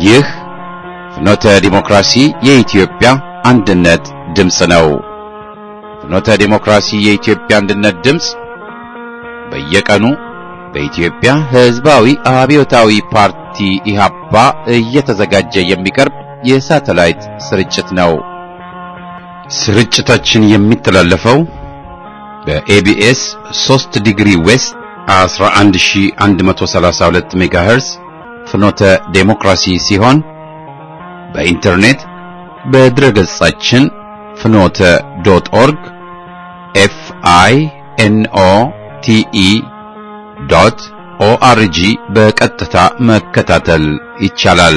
ይህ ፍኖተ ዲሞክራሲ የኢትዮጵያ አንድነት ድምፅ ነው። ፍኖተ ዲሞክራሲ የኢትዮጵያ አንድነት ድምፅ በየቀኑ በኢትዮጵያ ሕዝባዊ አብዮታዊ ፓርቲ ኢህአፓ እየተዘጋጀ የሚቀርብ የሳተላይት ስርጭት ነው። ስርጭታችን የሚተላለፈው በኤቢኤስ 3 ዲግሪ ዌስት 11132 ሜጋሄርዝ ፍኖተ ዴሞክራሲ ሲሆን በኢንተርኔት በድረገጻችን ፍኖተ ዶት ኦርግ ኤፍ አይ ኤን ኦ ቲ ኢ ዶት ኦአርጂ በቀጥታ መከታተል ይቻላል።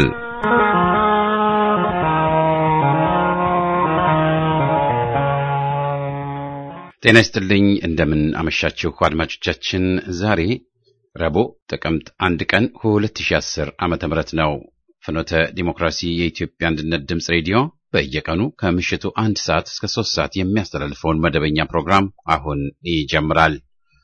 ጤና ይስጥልኝ። እንደምን አመሻችሁ አድማጮቻችን። ዛሬ ረቡዕ ጥቅምት አንድ ቀን 2010 ዓመተ ምህረት ነው። ፍኖተ ዲሞክራሲ የኢትዮጵያ አንድነት ድምፅ ሬዲዮ በየቀኑ ከምሽቱ አንድ ሰዓት እስከ ሶስት ሰዓት የሚያስተላልፈውን መደበኛ ፕሮግራም አሁን ይጀምራል።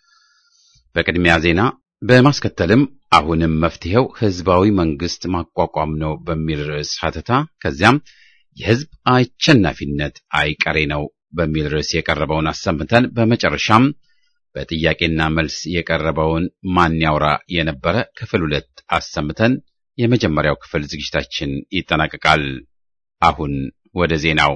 በቅድሚያ ዜና በማስከተልም አሁንም መፍትሄው ህዝባዊ መንግስት ማቋቋም ነው በሚል ርዕስ ሀተታ ከዚያም የህዝብ አሸናፊነት አይቀሬ ነው በሚል ርዕስ የቀረበውን አሰምተን በመጨረሻም በጥያቄና መልስ የቀረበውን ማን ያውራ የነበረ ክፍል ሁለት አሰምተን የመጀመሪያው ክፍል ዝግጅታችን ይጠናቀቃል። አሁን ወደ ዜናው።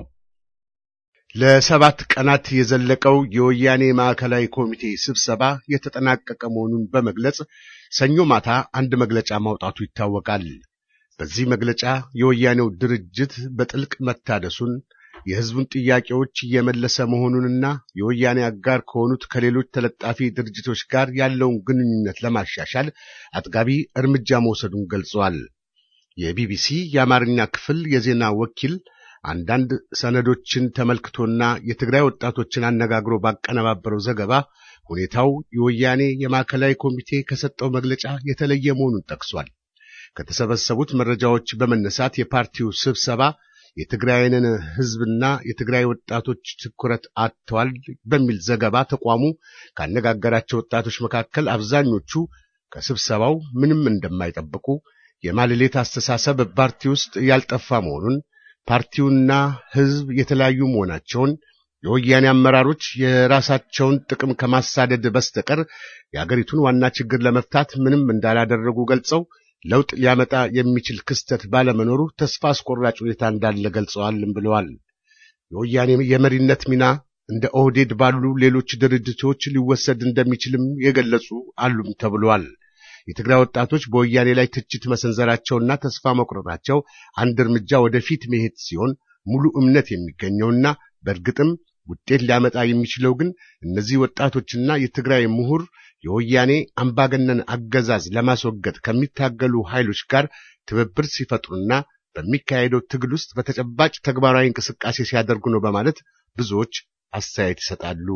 ለሰባት ቀናት የዘለቀው የወያኔ ማዕከላዊ ኮሚቴ ስብሰባ የተጠናቀቀ መሆኑን በመግለጽ ሰኞ ማታ አንድ መግለጫ ማውጣቱ ይታወቃል። በዚህ መግለጫ የወያኔው ድርጅት በጥልቅ መታደሱን የህዝቡን ጥያቄዎች እየመለሰ መሆኑንና የወያኔ አጋር ከሆኑት ከሌሎች ተለጣፊ ድርጅቶች ጋር ያለውን ግንኙነት ለማሻሻል አጥጋቢ እርምጃ መውሰዱን ገልጸዋል። የቢቢሲ የአማርኛ ክፍል የዜና ወኪል አንዳንድ ሰነዶችን ተመልክቶና የትግራይ ወጣቶችን አነጋግሮ ባቀነባበረው ዘገባ ሁኔታው የወያኔ የማዕከላዊ ኮሚቴ ከሰጠው መግለጫ የተለየ መሆኑን ጠቅሷል። ከተሰበሰቡት መረጃዎች በመነሳት የፓርቲው ስብሰባ የትግራይንን ህዝብና የትግራይ ወጣቶች ትኩረት አጥተዋል በሚል ዘገባ ተቋሙ ካነጋገራቸው ወጣቶች መካከል አብዛኞቹ ከስብሰባው ምንም እንደማይጠብቁ፣ የማልሌት አስተሳሰብ ፓርቲ ውስጥ ያልጠፋ መሆኑን፣ ፓርቲውና ህዝብ የተለያዩ መሆናቸውን፣ የወያኔ አመራሮች የራሳቸውን ጥቅም ከማሳደድ በስተቀር የአገሪቱን ዋና ችግር ለመፍታት ምንም እንዳላደረጉ ገልጸው ለውጥ ሊያመጣ የሚችል ክስተት ባለመኖሩ ተስፋ አስቆራጭ ሁኔታ እንዳለ ገልጸዋልም ብለዋል። የወያኔ የመሪነት ሚና እንደ ኦህዴድ ባሉ ሌሎች ድርጅቶች ሊወሰድ እንደሚችልም የገለጹ አሉም ተብለዋል። የትግራይ ወጣቶች በወያኔ ላይ ትችት መሰንዘራቸውና ተስፋ መቁረጣቸው አንድ እርምጃ ወደፊት መሄድ ሲሆን ሙሉ እምነት የሚገኘውና በእርግጥም ውጤት ሊያመጣ የሚችለው ግን እነዚህ ወጣቶችና የትግራይ ምሁር የወያኔ አምባገነን አገዛዝ ለማስወገድ ከሚታገሉ ኃይሎች ጋር ትብብር ሲፈጥሩና በሚካሄደው ትግል ውስጥ በተጨባጭ ተግባራዊ እንቅስቃሴ ሲያደርጉ ነው በማለት ብዙዎች አስተያየት ይሰጣሉ።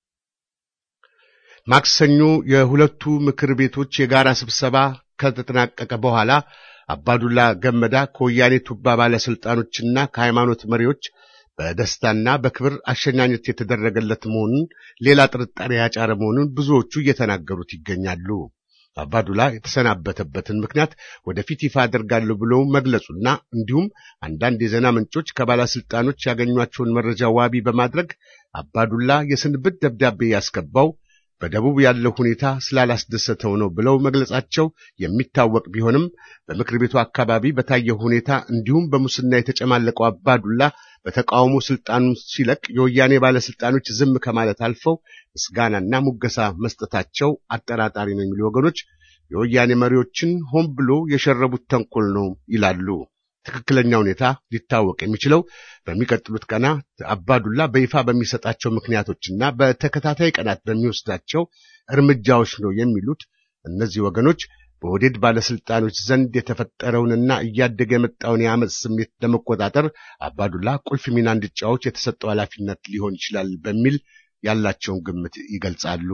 ማክሰኞ የሁለቱ ምክር ቤቶች የጋራ ስብሰባ ከተጠናቀቀ በኋላ አባዱላ ገመዳ ከወያኔ ቱባ ባለስልጣኖችና ከሃይማኖት መሪዎች በደስታና በክብር አሸኛኘት የተደረገለት መሆኑን ሌላ ጥርጣሬ ያጫረ መሆኑን ብዙዎቹ እየተናገሩት ይገኛሉ። አባዱላ የተሰናበተበትን ምክንያት ወደፊት ይፋ አደርጋለሁ ብሎ መግለጹና እንዲሁም አንዳንድ የዜና ምንጮች ከባለስልጣኖች ያገኟቸውን መረጃ ዋቢ በማድረግ አባዱላ የስንብት ደብዳቤ ያስገባው በደቡብ ያለው ሁኔታ ስላላስደሰተው ነው ብለው መግለጻቸው የሚታወቅ ቢሆንም በምክር ቤቱ አካባቢ በታየው ሁኔታ እንዲሁም በሙስና የተጨማለቀው አባዱላ በተቃውሞ ስልጣኑን ሲለቅ የወያኔ ባለስልጣኖች ዝም ከማለት አልፈው ምስጋናና ሙገሳ መስጠታቸው አጠራጣሪ ነው የሚሉ ወገኖች የወያኔ መሪዎችን ሆን ብሎ የሸረቡት ተንኮል ነው ይላሉ። ትክክለኛ ሁኔታ ሊታወቅ የሚችለው በሚቀጥሉት ቀናት አባዱላ በይፋ በሚሰጣቸው ምክንያቶችና በተከታታይ ቀናት በሚወስዳቸው እርምጃዎች ነው የሚሉት እነዚህ ወገኖች በወዴድ ባለስልጣኖች ዘንድ የተፈጠረውንና እያደገ የመጣውን የአመፅ ስሜት ለመቆጣጠር አባዱላ ቁልፍ ሚና እንዲጫወት የተሰጠው ኃላፊነት ሊሆን ይችላል በሚል ያላቸውን ግምት ይገልጻሉ።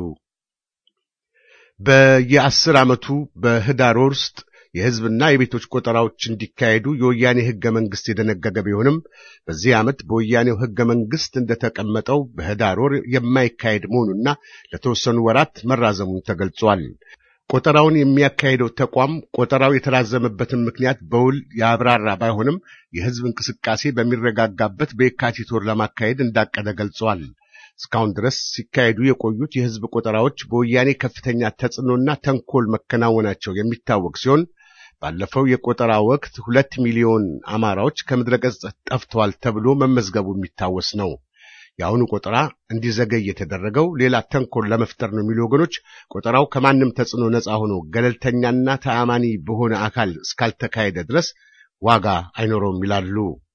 በየአስር ዓመቱ በህዳር ወር ውስጥ የህዝብና የቤቶች ቆጠራዎች እንዲካሄዱ የወያኔ ህገ መንግስት የደነገገ ቢሆንም በዚህ ዓመት በወያኔው ህገ መንግስት እንደተቀመጠው በህዳር ወር የማይካሄድ መሆኑና ለተወሰኑ ወራት መራዘሙን ተገልጿል። ቆጠራውን የሚያካሄደው ተቋም ቆጠራው የተራዘመበትን ምክንያት በውል ያብራራ ባይሆንም የሕዝብ እንቅስቃሴ በሚረጋጋበት በየካቲት ወር ለማካሄድ እንዳቀደ ገልጸዋል። እስካሁን ድረስ ሲካሄዱ የቆዩት የሕዝብ ቆጠራዎች በወያኔ ከፍተኛ ተጽዕኖና ተንኮል መከናወናቸው የሚታወቅ ሲሆን ባለፈው የቆጠራ ወቅት ሁለት ሚሊዮን አማራዎች ከምድረ ገጽ ጠፍተዋል ተብሎ መመዝገቡ የሚታወስ ነው። የአሁኑ ቆጠራ እንዲዘገይ የተደረገው ሌላ ተንኮል ለመፍጠር ነው የሚሉ ወገኖች ቆጠራው ከማንም ተጽዕኖ ነፃ ሆኖ ገለልተኛና ተአማኒ በሆነ አካል እስካልተካሄደ ድረስ ዋጋ አይኖረውም ይላሉ።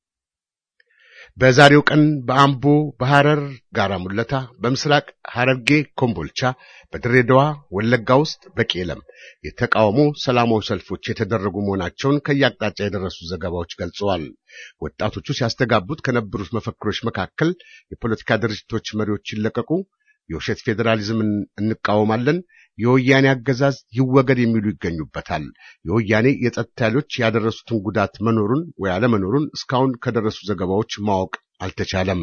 በዛሬው ቀን በአምቦ፣ በሐረር ጋራ ሙለታ፣ በምስራቅ ሐረርጌ ኮምቦልቻ፣ በድሬዳዋ ወለጋ ውስጥ በቄለም የተቃውሞ ሰላማዊ ሰልፎች የተደረጉ መሆናቸውን ከየአቅጣጫ የደረሱ ዘገባዎች ገልጸዋል። ወጣቶቹ ሲያስተጋቡት ከነበሩት መፈክሮች መካከል የፖለቲካ ድርጅቶች መሪዎች ይለቀቁ፣ የውሸት ፌዴራሊዝምን እንቃወማለን፣ የወያኔ አገዛዝ ይወገድ የሚሉ ይገኙበታል። የወያኔ የጸጥታ ኃይሎች ያደረሱትን ጉዳት መኖሩን ወይ አለመኖሩን እስካሁን ከደረሱ ዘገባዎች ማወቅ አልተቻለም።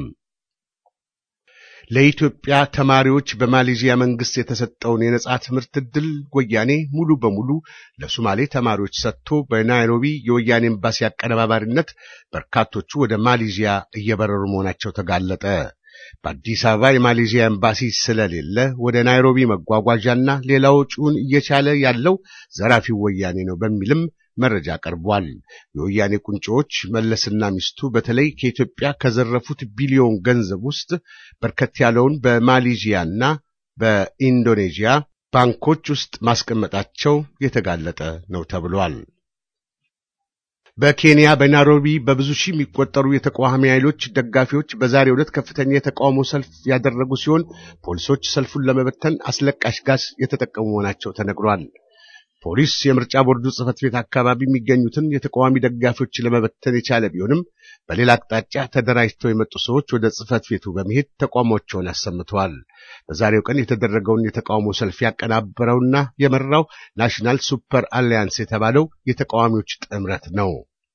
ለኢትዮጵያ ተማሪዎች በማሌዥያ መንግስት የተሰጠውን የነጻ ትምህርት ዕድል ወያኔ ሙሉ በሙሉ ለሶማሌ ተማሪዎች ሰጥቶ በናይሮቢ የወያኔ ኤምባሲ አቀነባባሪነት በርካቶቹ ወደ ማሌዥያ እየበረሩ መሆናቸው ተጋለጠ። በአዲስ አበባ የማሌዥያ ኤምባሲ ስለሌለ ወደ ናይሮቢ መጓጓዣና ሌላ ወጪውን እየቻለ ያለው ዘራፊው ወያኔ ነው በሚልም መረጃ ቀርቧል። የወያኔ ቁንጮዎች መለስና ሚስቱ በተለይ ከኢትዮጵያ ከዘረፉት ቢሊዮን ገንዘብ ውስጥ በርከት ያለውን በማሌዥያና በኢንዶኔዥያ ባንኮች ውስጥ ማስቀመጣቸው የተጋለጠ ነው ተብሏል። በኬንያ በናይሮቢ በብዙ ሺህ የሚቆጠሩ የተቃዋሚ ኃይሎች ደጋፊዎች በዛሬው ዕለት ከፍተኛ የተቃውሞ ሰልፍ ያደረጉ ሲሆን ፖሊሶች ሰልፉን ለመበተን አስለቃሽ ጋዝ የተጠቀሙ መሆናቸው ተነግሯል። ፖሊስ የምርጫ ቦርዱ ጽሕፈት ቤት አካባቢ የሚገኙትን የተቃዋሚ ደጋፊዎች ለመበተን የቻለ ቢሆንም በሌላ አቅጣጫ ተደራጅተው የመጡ ሰዎች ወደ ጽሕፈት ቤቱ በመሄድ ተቃውሟቸውን አሰምተዋል። በዛሬው ቀን የተደረገውን የተቃውሞ ሰልፍ ያቀናበረውና የመራው ናሽናል ሱፐር አሊያንስ የተባለው የተቃዋሚዎች ጥምረት ነው።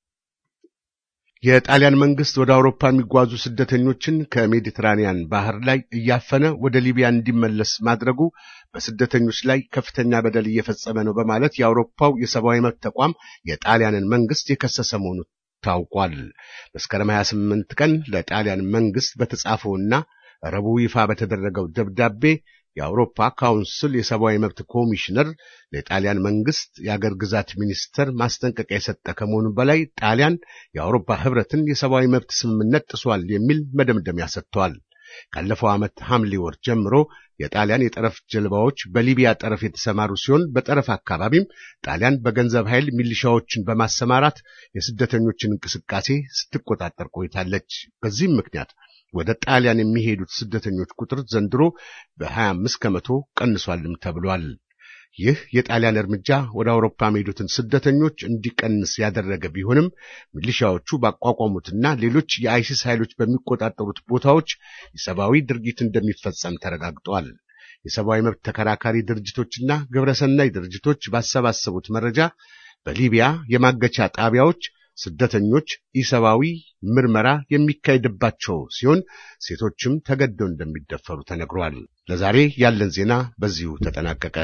የጣሊያን መንግስት ወደ አውሮፓ የሚጓዙ ስደተኞችን ከሜዲትራኒያን ባህር ላይ እያፈነ ወደ ሊቢያ እንዲመለስ ማድረጉ በስደተኞች ላይ ከፍተኛ በደል እየፈጸመ ነው በማለት የአውሮፓው የሰብአዊ መብት ተቋም የጣሊያንን መንግስት የከሰሰ መሆኑ ታውቋል። መስከረም 28 ቀን ለጣሊያን መንግስት በተጻፈውና ረቡዕ ይፋ በተደረገው ደብዳቤ የአውሮፓ ካውንስል የሰብአዊ መብት ኮሚሽነር ለጣሊያን መንግስት የአገር ግዛት ሚኒስተር ማስጠንቀቂያ የሰጠ ከመሆኑ በላይ ጣሊያን የአውሮፓ ህብረትን የሰብአዊ መብት ስምምነት ጥሷል የሚል መደምደሚያ ሰጥተዋል። ካለፈው ዓመት ሐምሌ ወር ጀምሮ የጣሊያን የጠረፍ ጀልባዎች በሊቢያ ጠረፍ የተሰማሩ ሲሆን በጠረፍ አካባቢም ጣሊያን በገንዘብ ኃይል ሚሊሻዎችን በማሰማራት የስደተኞችን እንቅስቃሴ ስትቆጣጠር ቆይታለች። በዚህም ምክንያት ወደ ጣሊያን የሚሄዱት ስደተኞች ቁጥር ዘንድሮ በ25 ከመቶ ቀንሷልም ተብሏል። ይህ የጣሊያን እርምጃ ወደ አውሮፓ የሚሄዱትን ስደተኞች እንዲቀንስ ያደረገ ቢሆንም ሚሊሻዎቹ ባቋቋሙትና ሌሎች የአይሲስ ኃይሎች በሚቆጣጠሩት ቦታዎች የሰብአዊ ድርጊት እንደሚፈጸም ተረጋግጧል። የሰብአዊ መብት ተከራካሪ ድርጅቶችና ግብረሰናይ ድርጅቶች ባሰባሰቡት መረጃ በሊቢያ የማገቻ ጣቢያዎች ስደተኞች ኢሰብአዊ ምርመራ የሚካሄድባቸው ሲሆን ሴቶችም ተገደው እንደሚደፈሩ ተነግሯል። ለዛሬ ያለን ዜና በዚሁ ተጠናቀቀ።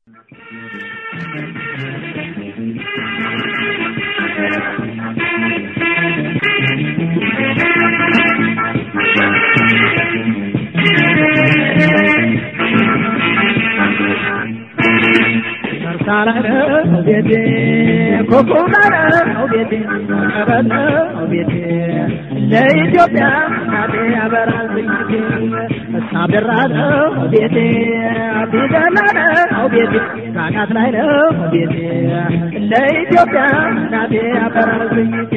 ለኢትዮጵያ እናቴ ያበራል ዝንጅቴ እሳብራ ነው ቤቴ ቢደላ ነው ቤቴ ካናት ላይ ነው ቤቴ ለኢትዮጵያ እናቴ ያበራል ዝንጅቴ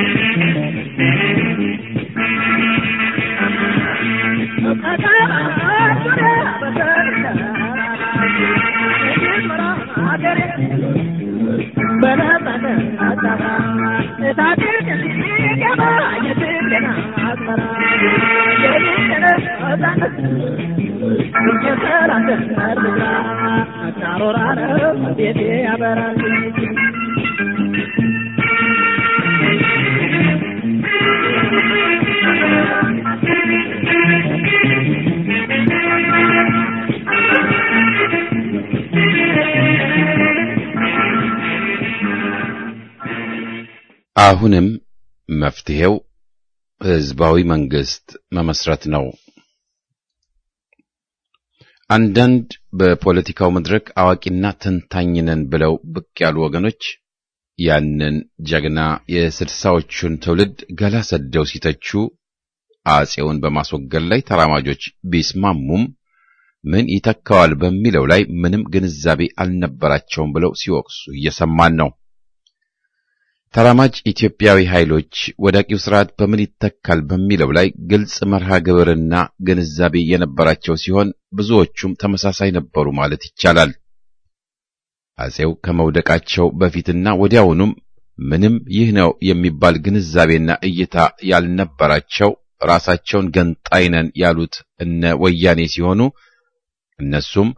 ቤቴ ያበራል አሁንም መፍትሄው ህዝባዊ መንግስት መመስረት ነው። አንዳንድ በፖለቲካው መድረክ አዋቂና ተንታኝ ነን ብለው ብቅ ያሉ ወገኖች ያንን ጀግና የስልሳዎቹን ትውልድ ገላ ሰደው ሲተቹ አጼውን በማስወገድ ላይ ተራማጆች ቢስማሙም ምን ይተካዋል በሚለው ላይ ምንም ግንዛቤ አልነበራቸውም ብለው ሲወቅሱ እየሰማን ነው። ተራማጅ ኢትዮጵያዊ ኃይሎች ወዳቂው ስርዓት በምን ይተካል በሚለው ላይ ግልጽ መርሃ ግብርና ግንዛቤ የነበራቸው ሲሆን ብዙዎቹም ተመሳሳይ ነበሩ ማለት ይቻላል። አጼው ከመውደቃቸው በፊትና ወዲያውኑም ምንም ይህ ነው የሚባል ግንዛቤና እይታ ያልነበራቸው ራሳቸውን ገንጣይ ነን ያሉት እነ ወያኔ ሲሆኑ እነሱም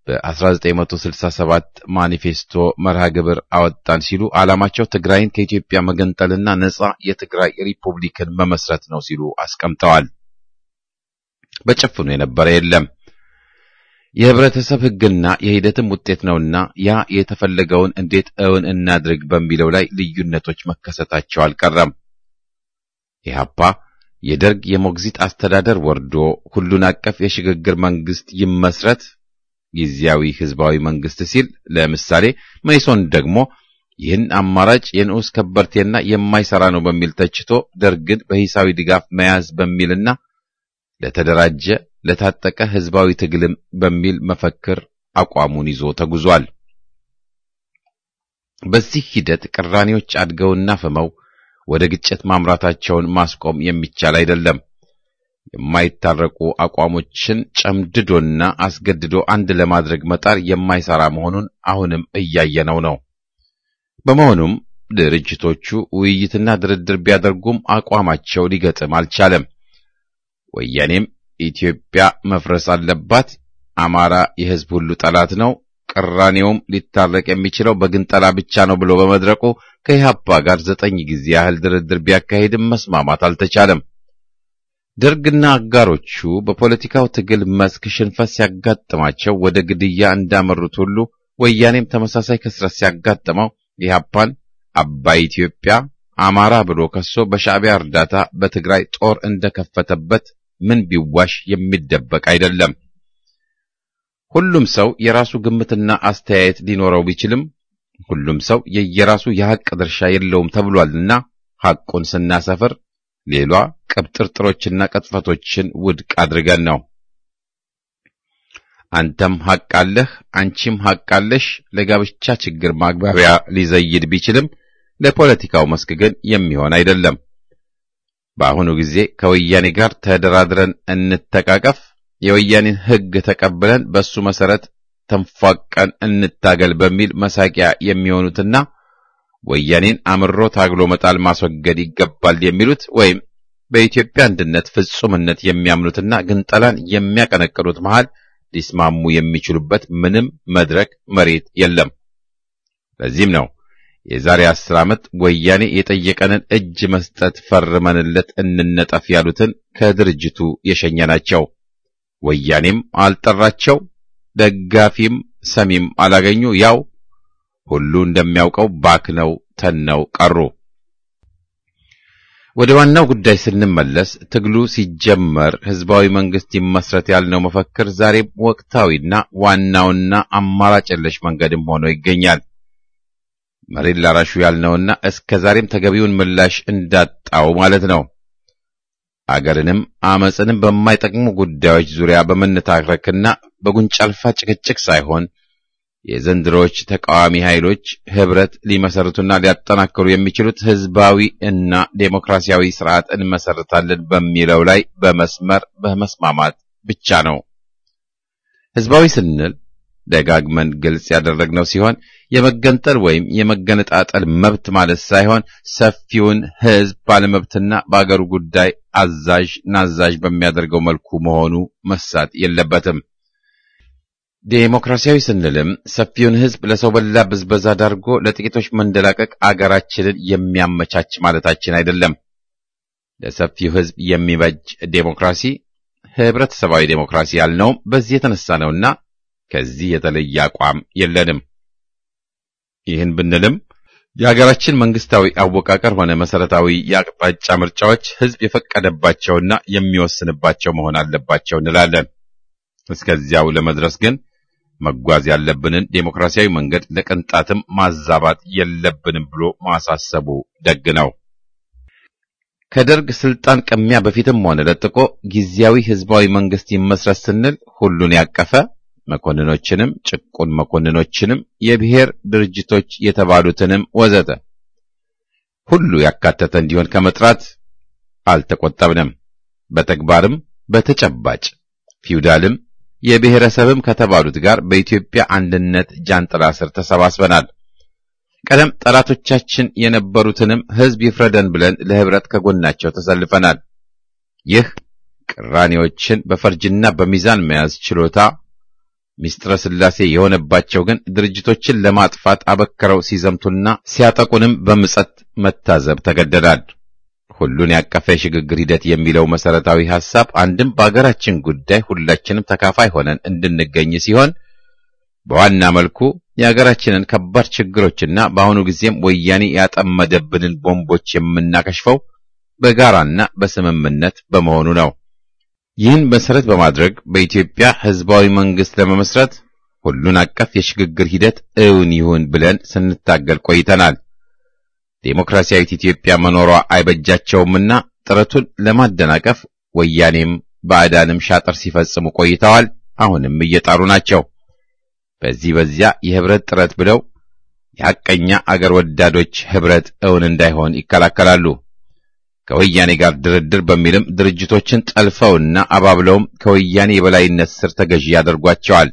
በ1967 ማኒፌስቶ መርሃ ግብር አወጣን ሲሉ ዓላማቸው ትግራይን ከኢትዮጵያ መገንጠልና ነጻ የትግራይ ሪፑብሊክን መመስረት ነው ሲሉ አስቀምጠዋል። በጭፍኑ የነበረ የለም። የህብረተሰብ ሕግና የሂደትም ውጤት ነውና ያ የተፈለገውን እንዴት እውን እናድርግ በሚለው ላይ ልዩነቶች መከሰታቸው አልቀረም። ኢህአፓ የደርግ የሞግዚት አስተዳደር ወርዶ ሁሉን አቀፍ የሽግግር መንግስት ይመስረት ጊዜያዊ ህዝባዊ መንግስት ሲል፣ ለምሳሌ መይሶን ደግሞ ይህን አማራጭ የንዑስ ከበርቴና የማይሰራ ነው በሚል ተችቶ ደርግን በሂሳዊ ድጋፍ መያዝ በሚልና ለተደራጀ ለታጠቀ ህዝባዊ ትግልም በሚል መፈክር አቋሙን ይዞ ተጉዟል። በዚህ ሂደት ቅራኔዎች አድገውና ፍመው ወደ ግጭት ማምራታቸውን ማስቆም የሚቻል አይደለም። የማይታረቁ አቋሞችን ጨምድዶና አስገድዶ አንድ ለማድረግ መጣር የማይሰራ መሆኑን አሁንም እያየነው ነው። በመሆኑም ድርጅቶቹ ውይይትና ድርድር ቢያደርጉም አቋማቸው ሊገጥም አልቻለም። ወያኔም ኢትዮጵያ መፍረስ አለባት፣ አማራ የህዝብ ሁሉ ጠላት ነው፣ ቅራኔውም ሊታረቅ የሚችለው በግንጠላ ብቻ ነው ብሎ በመድረቁ ከኢህአፓ ጋር ዘጠኝ ጊዜ ያህል ድርድር ቢያካሂድም መስማማት አልተቻለም። ደርግና አጋሮቹ በፖለቲካው ትግል መስክ ሽንፈት ሲያጋጥማቸው ወደ ግድያ እንዳመሩት ሁሉ ወያኔም ተመሳሳይ ክስረት ሲያጋጥመው ኢህአፓን አባይ ኢትዮጵያ አማራ ብሎ ከሶ በሻዕቢያ እርዳታ በትግራይ ጦር እንደከፈተበት ምን ቢዋሽ የሚደበቅ አይደለም። ሁሉም ሰው የራሱ ግምትና አስተያየት ሊኖረው ቢችልም ሁሉም ሰው የየራሱ የሐቅ ድርሻ የለውም ተብሏልና ሐቁን ስናሰፍር ሌሏ ቅብጥርጥሮችና ቅጥፈቶችን ውድቅ አድርገን ነው። አንተም ሐቅ አለህ፣ አንቺም ሐቅ አለሽ ለጋብቻ ችግር ማግባቢያ ሊዘይድ ቢችልም ለፖለቲካው መስክ ግን የሚሆን አይደለም። በአሁኑ ጊዜ ከወያኔ ጋር ተደራድረን እንተቃቀፍ፣ የወያኔን ሕግ ተቀብለን በሱ መሰረት ተንፏቀን እንታገል በሚል መሳቂያ የሚሆኑትና ወያኔን አምሮ ታግሎ መጣል ማስወገድ ይገባል የሚሉት ወይም በኢትዮጵያ አንድነት ፍጹምነት የሚያምኑትና ግንጠላን የሚያቀነቅኑት መሃል ሊስማሙ የሚችሉበት ምንም መድረክ መሬት የለም። ለዚህም ነው የዛሬ አስር ዓመት ወያኔ የጠየቀንን እጅ መስጠት ፈርመንለት እንነጠፍ ያሉትን ከድርጅቱ የሸኘናቸው። ወያኔም አልጠራቸው፣ ደጋፊም ሰሚም አላገኙ። ያው ሁሉ እንደሚያውቀው ባክነው ተነው ቀሩ። ወደ ዋናው ጉዳይ ስንመለስ ትግሉ ሲጀመር ህዝባዊ መንግስት ይመስረት ያልነው መፈክር ዛሬም ወቅታዊና ዋናውና አማራጭ የለሽ መንገድም ሆኖ ይገኛል። መሬት ላራሹ ያልነውና እስከ ዛሬም ተገቢውን ምላሽ እንዳጣው ማለት ነው። አገርንም አመፅንም በማይጠቅሙ ጉዳዮች ዙሪያ በመነታረክና በጉንጫ አልፋ ጭቅጭቅ ሳይሆን የዘንድሮዎች ተቃዋሚ ኃይሎች ህብረት ሊመሰርቱና ሊያጠናክሩ የሚችሉት ህዝባዊ እና ዴሞክራሲያዊ ስርዓት እንመሰርታለን በሚለው ላይ በመስመር በመስማማት ብቻ ነው። ህዝባዊ ስንል ደጋግመን ግልጽ ያደረግነው ሲሆን የመገንጠል ወይም የመገነጣጠል መብት ማለት ሳይሆን ሰፊውን ህዝብ ባለመብትና በአገሩ ጉዳይ አዛዥ ናዛዥ በሚያደርገው መልኩ መሆኑ መሳት የለበትም። ዴሞክራሲያዊ ስንልም ሰፊውን ህዝብ ለሰው በላ ብዝበዛ ዳርጎ ለጥቂቶች መንደላቀቅ አገራችንን የሚያመቻች ማለታችን አይደለም። ለሰፊው ህዝብ የሚበጅ ዴሞክራሲ ህብረተሰባዊ ዴሞክራሲ ያልነውም በዚህ የተነሳ ነውና ከዚህ የተለየ አቋም የለንም። ይህን ብንልም የሀገራችን መንግስታዊ አወቃቀር ሆነ መሰረታዊ የአቅጣጫ ምርጫዎች ህዝብ የፈቀደባቸውና የሚወስንባቸው መሆን አለባቸው እንላለን። እስከዚያው ለመድረስ ግን መጓዝ ያለብንን ዴሞክራሲያዊ መንገድ ለቅንጣትም ማዛባት የለብንም ብሎ ማሳሰቡ ደግ ነው። ከደርግ ስልጣን ቅሚያ በፊትም ሆነ ለጥቆ ጊዜያዊ ህዝባዊ መንግስት ይመስረት ስንል ሁሉን ያቀፈ መኮንኖችንም ጭቁን መኮንኖችንም የብሔር ድርጅቶች የተባሉትንም ወዘተ ሁሉ ያካተተ እንዲሆን ከመጥራት አልተቆጠብንም። በተግባርም በተጨባጭ ፊውዳልም የብሔረሰብም ከተባሉት ጋር በኢትዮጵያ አንድነት ጃንጥላ ስር ተሰባስበናል። ቀደም ጠላቶቻችን የነበሩትንም ህዝብ ይፍረደን ብለን ለህብረት ከጎናቸው ተሰልፈናል። ይህ ቅራኔዎችን በፈርጅና በሚዛን መያዝ ችሎታ ሚስጥረ ስላሴ የሆነባቸው ግን ድርጅቶችን ለማጥፋት አበክረው ሲዘምቱና ሲያጠቁንም በምጸት መታዘብ ተገደዳል። ሁሉን ያቀፈ የሽግግር ሂደት የሚለው መሰረታዊ ሐሳብ አንድም በአገራችን ጉዳይ ሁላችንም ተካፋይ ሆነን እንድንገኝ ሲሆን በዋና መልኩ የሀገራችንን ከባድ ችግሮችና በአሁኑ ጊዜም ወያኔ ያጠመደብንን ቦምቦች የምናከሽፈው በጋራና በስምምነት በመሆኑ ነው። ይህን መሰረት በማድረግ በኢትዮጵያ ህዝባዊ መንግስት ለመመስረት ሁሉን አቀፍ የሽግግር ሂደት እውን ይሁን ብለን ስንታገል ቆይተናል። ዴሞክራሲያዊት ኢትዮጵያ መኖሯ አይበጃቸውምና ጥረቱን ለማደናቀፍ ወያኔም ባዕዳንም ሻጥር ሲፈጽሙ ቆይተዋል። አሁንም እየጣሩ ናቸው። በዚህ በዚያ የህብረት ጥረት ብለው የሐቀኛ አገር ወዳዶች ህብረት እውን እንዳይሆን ይከላከላሉ። ከወያኔ ጋር ድርድር በሚልም ድርጅቶችን ጠልፈውና አባብለውም ከወያኔ የበላይነት ስር ተገዢ ያደርጓቸዋል።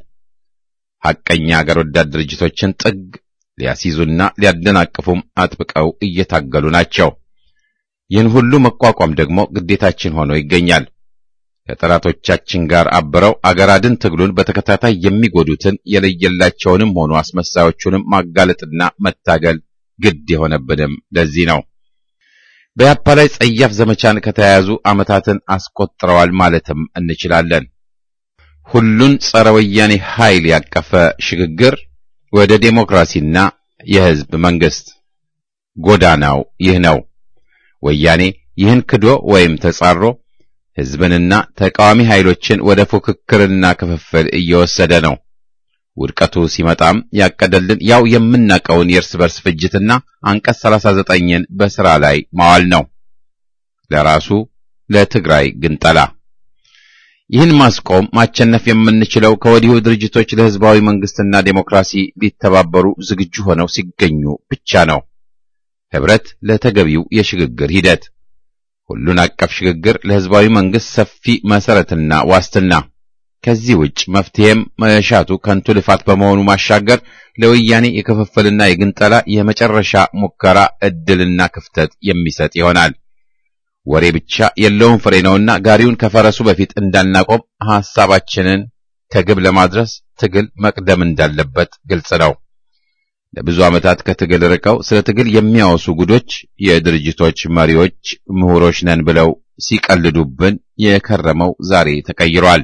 ሐቀኛ አገር ወዳድ ድርጅቶችን ጥግ ሊያስይዙና ሊያደናቅፉም አጥብቀው እየታገሉ ናቸው። ይህን ሁሉ መቋቋም ደግሞ ግዴታችን ሆኖ ይገኛል። ከጠላቶቻችን ጋር አብረው አገር አድን ትግሉን በተከታታይ የሚጎዱትን የለየላቸውንም ሆኑ አስመሳዮቹንም ማጋለጥና መታገል ግድ የሆነብንም ለዚህ ነው። በያፓ ላይ ጸያፍ ዘመቻን ከተያያዙ ዓመታትን አስቆጥረዋል ማለትም እንችላለን። ሁሉን ጸረ ወያኔ ኃይል ያቀፈ ሽግግር ወደ ዴሞክራሲና የህዝብ መንግስት ጎዳናው ይህ ነው። ወያኔ ይህን ክዶ ወይም ተጻሮ ህዝብንና ተቃዋሚ ኃይሎችን ወደ ፉክክርና ክፍፍል እየወሰደ ነው። ውድቀቱ ሲመጣም ያቀደልን ያው የምናቀውን የእርስ በርስ ፍጅትና አንቀጽ 39ን በሥራ ላይ ማዋል ነው። ለራሱ ለትግራይ ግንጠላ ይህን ማስቆም ማቸነፍ የምንችለው ከወዲሁ ድርጅቶች ለህዝባዊ መንግስትና ዴሞክራሲ ሊተባበሩ ዝግጁ ሆነው ሲገኙ ብቻ ነው። ህብረት ለተገቢው የሽግግር ሂደት ሁሉን አቀፍ ሽግግር ለህዝባዊ መንግስት ሰፊ መሰረትና ዋስትና። ከዚህ ውጭ መፍትሄም መሻቱ ከንቱ ልፋት በመሆኑ ማሻገር ለወያኔ የክፍፍልና የግንጠላ የመጨረሻ ሙከራ እድልና ክፍተት የሚሰጥ ይሆናል። ወሬ ብቻ የለውም ፍሬ ነውና ጋሪውን ከፈረሱ በፊት እንዳናቆም ሐሳባችንን ከግብ ለማድረስ ትግል መቅደም እንዳለበት ግልጽ ነው። ለብዙ ዓመታት ከትግል ርቀው ስለ ትግል የሚያወሱ ጉዶች የድርጅቶች መሪዎች ምሁሮች ነን ብለው ሲቀልዱብን የከረመው ዛሬ ተቀይሯል።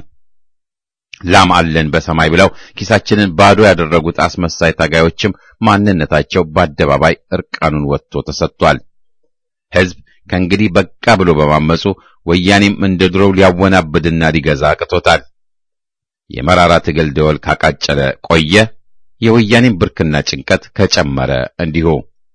ላም አለን በሰማይ ብለው ኪሳችንን ባዶ ያደረጉት አስመሳይ ታጋዮችም ማንነታቸው በአደባባይ እርቃኑን ወጥቶ ተሰጥቷል። ሕዝብ ከእንግዲህ በቃ ብሎ በማመፁ ወያኔም እንደ ድሮው ሊያወናብድና ሊገዛ አቅቶታል። የመራራ ትግል ደወል ካቃጨለ ቆየ። የወያኔም ብርክና ጭንቀት ከጨመረ እንዲሁ።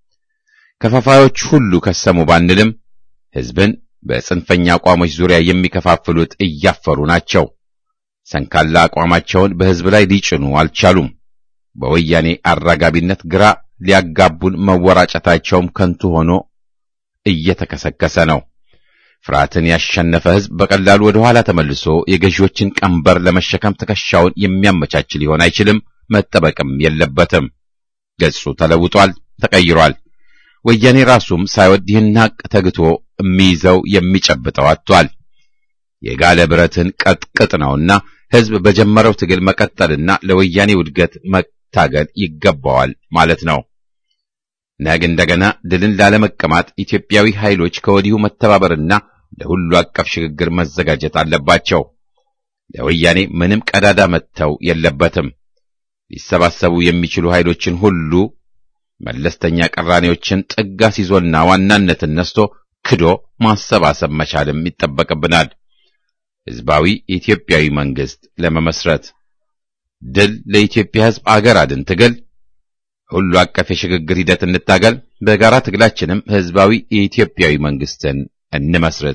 ከፋፋዮች ሁሉ ከሰሙ ባንልም ሕዝብን በጽንፈኛ አቋሞች ዙሪያ የሚከፋፍሉት እያፈሩ ናቸው። ሰንካላ አቋማቸውን በሕዝብ ላይ ሊጭኑ አልቻሉም። በወያኔ አራጋቢነት ግራ ሊያጋቡን መወራጨታቸውም ከንቱ ሆኖ እየተከሰከሰ ነው። ፍርሃትን ያሸነፈ ሕዝብ በቀላሉ ወደ ኋላ ተመልሶ የገዢዎችን ቀንበር ለመሸከም ትከሻውን የሚያመቻች ሊሆን አይችልም፣ መጠበቅም የለበትም። ገጹ ተለውጧል፣ ተቀይሯል። ወያኔ ራሱም ሳይወድ ይህን ሐቅ ተግቶ የሚይዘው የሚጨብጠው አጥቷል። የጋለ ብረትን ቀጥቅጥ ነውና ሕዝብ በጀመረው ትግል መቀጠልና ለወያኔ ውድገት መታገል ይገባዋል ማለት ነው። ነገ እንደገና ድልን ላለመቀማት ኢትዮጵያዊ ኃይሎች ከወዲሁ መተባበርና ለሁሉ አቀፍ ሽግግር መዘጋጀት አለባቸው። ለወያኔ ምንም ቀዳዳ መተው የለበትም። ሊሰባሰቡ የሚችሉ ኃይሎችን ሁሉ መለስተኛ ቅራኔዎችን ጥግ አስይዞና ዋናነትን ነስቶ ክዶ ማሰባሰብ መቻልም ይጠበቅብናል። ሕዝባዊ ኢትዮጵያዊ መንግስት ለመመስረት ድል ለኢትዮጵያ ሕዝብ አገር አድን ትግል ሁሉ አቀፍ የሽግግር ሂደት እንታገል። በጋራ ትግላችንም ሕዝባዊ የኢትዮጵያዊ መንግስትን እንመስረት።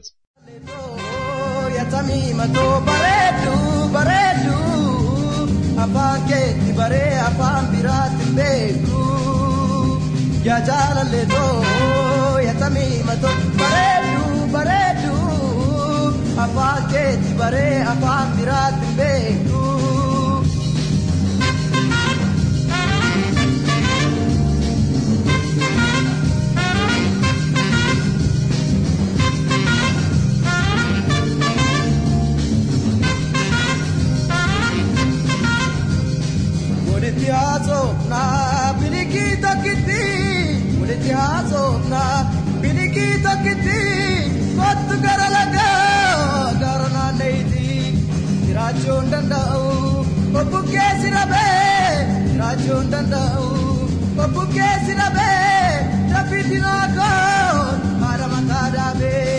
Yatamimato bareedu bareedu afaan keetti baree afaan biraatti beeku yaa jaalalleetoo yatamimato bareedu bareedu afaan keetti baree afaan biraatti beeku. Walitti haasofna bilikii tokkitti walitti haasofna bilikii tokkitti kottu gara lagaa gara naanneeyti jiraachuu hin danda'u obbukkee si dhabee jiraachuu hin danda'u obbukkee si dhabee daffitti naakoon haadha mataa dhaabee.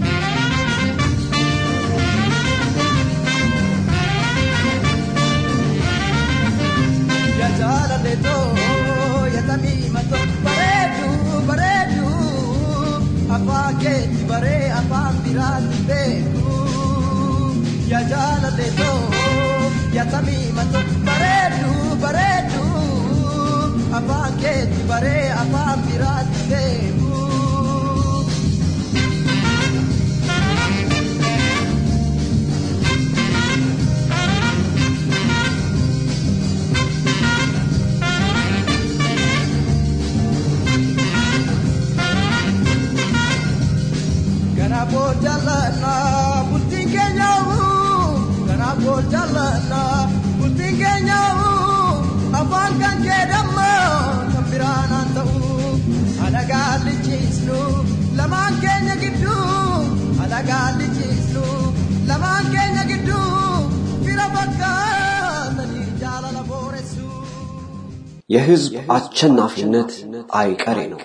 ya jaalalleeto yatamiimato bareedu bareedu afaan keetti baree afaan biraatti beeku ya jaalalleeto yatamiimato bareedu bareedu afaan keetti baree afaan biraatti beeku. Kanaafuu jaalladha bultiin keenyaa'u kanaafuu jaalladha bultiin keenyaa'u afaan kan keedamma kan biraan haan ta'u alagaa lichiisnu lamaan keenya gidduu alagaa lichiisnu lamaan keenya gidduu fira fakkaatanii jaalala booressu. የህዝብ አሸናፊነት አይቀሬ ነው።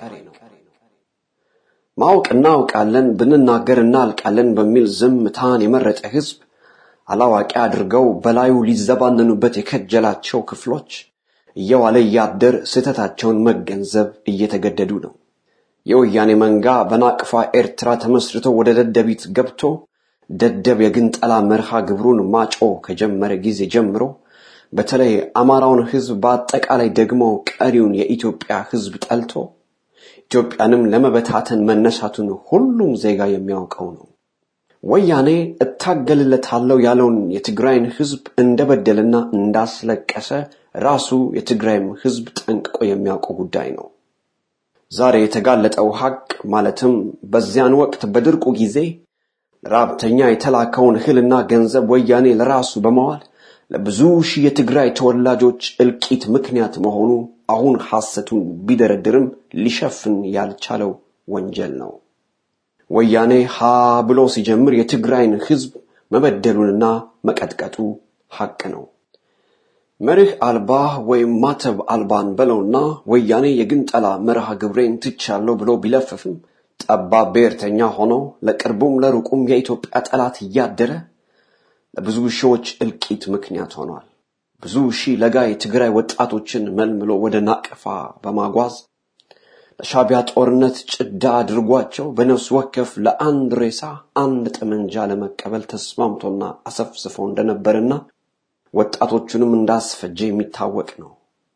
ማወቅ እናውቃለን ብንናገር እናልቃለን በሚል ዝምታን የመረጠ ህዝብ አላዋቂ አድርገው በላዩ ሊዘባነኑበት የከጀላቸው ክፍሎች እየዋለ እያደር ስህተታቸውን መገንዘብ እየተገደዱ ነው። የወያኔ መንጋ በናቅፋ ኤርትራ ተመስርቶ ወደ ደደቢት ገብቶ ደደብ የግንጠላ መርሃ ግብሩን ማጮ ከጀመረ ጊዜ ጀምሮ በተለይ አማራውን ህዝብ በአጠቃላይ ደግሞ ቀሪውን የኢትዮጵያ ህዝብ ጠልቶ ኢትዮጵያንም ለመበታተን መነሳቱን ሁሉም ዜጋ የሚያውቀው ነው። ወያኔ እታገልለታለሁ ያለውን የትግራይን ህዝብ እንደበደልና እንዳስለቀሰ ራሱ የትግራይም ህዝብ ጠንቅቆ የሚያውቀው ጉዳይ ነው። ዛሬ የተጋለጠው ሀቅ ማለትም በዚያን ወቅት በድርቁ ጊዜ ለራብተኛ የተላከውን እህልና ገንዘብ ወያኔ ለራሱ በመዋል ለብዙ ሺህ የትግራይ ተወላጆች እልቂት ምክንያት መሆኑ አሁን ሐሰቱን ቢደረድርም ሊሸፍን ያልቻለው ወንጀል ነው። ወያኔ ሀ ብሎ ሲጀምር የትግራይን ህዝብ መበደሉንና መቀጥቀጡ ሐቅ ነው። መርህ አልባ ወይም ማተብ አልባን በለውና ወያኔ የግንጠላ መርሃ ግብሬን ትቻለሁ ብሎ ቢለፍፍም ጠባብ ብሔርተኛ ሆኖ ለቅርቡም ለሩቁም የኢትዮጵያ ጠላት እያደረ ለብዙ ሺዎች እልቂት ምክንያት ሆኗል። ብዙ ሺህ ለጋ የትግራይ ወጣቶችን መልምሎ ወደ ናቅፋ በማጓዝ ለሻቢያ ጦርነት ጭዳ አድርጓቸው በነፍስ ወከፍ ለአንድ ሬሳ አንድ ጠመንጃ ለመቀበል ተስማምቶና አሰፍስፎ እንደነበርና ወጣቶቹንም እንዳስፈጀ የሚታወቅ ነው።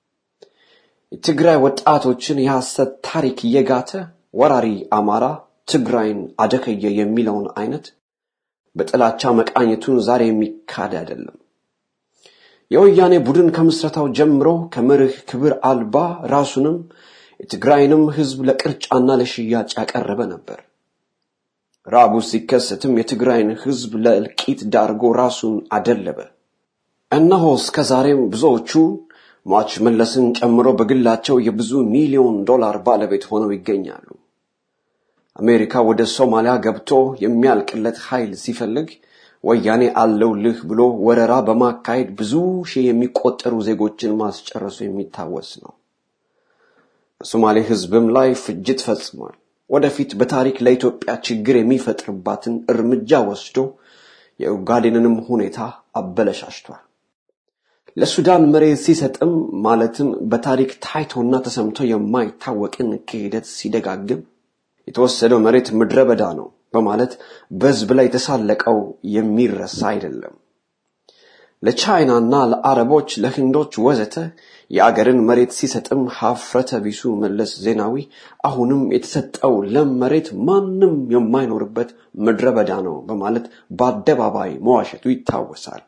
የትግራይ ወጣቶችን የሐሰት ታሪክ እየጋተ ወራሪ አማራ ትግራይን አደከየ የሚለውን አይነት በጥላቻ መቃኘቱን ዛሬ የሚካድ አይደለም። የወያኔ ቡድን ከምስረታው ጀምሮ ከመርህ ክብር አልባ ራሱንም የትግራይንም ህዝብ ለቅርጫና ለሽያጭ ያቀረበ ነበር። ራቡ ሲከሰትም የትግራይን ህዝብ ለእልቂት ዳርጎ ራሱን አደለበ። እነሆ እስከ ዛሬም ብዙዎቹ ሟች መለስን ጨምሮ በግላቸው የብዙ ሚሊዮን ዶላር ባለቤት ሆነው ይገኛሉ። አሜሪካ ወደ ሶማሊያ ገብቶ የሚያልቅለት ኃይል ሲፈልግ ወያኔ አለውልህ ብሎ ወረራ በማካሄድ ብዙ ሺህ የሚቆጠሩ ዜጎችን ማስጨረሱ የሚታወስ ነው። ሶማሌ ህዝብም ላይ ፍጅት ፈጽሟል። ወደፊት በታሪክ ለኢትዮጵያ ችግር የሚፈጥርባትን እርምጃ ወስዶ የኡጋዴንንም ሁኔታ አበለሻሽቷል። ለሱዳን መሬት ሲሰጥም ማለትም በታሪክ ታይቶና ተሰምቶ የማይታወቅን ክህደት ሲደጋግም የተወሰደው መሬት ምድረ በዳ ነው በማለት በህዝብ ላይ የተሳለቀው የሚረሳ አይደለም። ለቻይናና ለአረቦች፣ ለህንዶች ወዘተ የአገርን መሬት ሲሰጥም ሀፍረተ ቢሱ መለስ ዜናዊ አሁንም የተሰጠው ለም መሬት ማንም የማይኖርበት ምድረ በዳ ነው በማለት በአደባባይ መዋሸቱ ይታወሳል።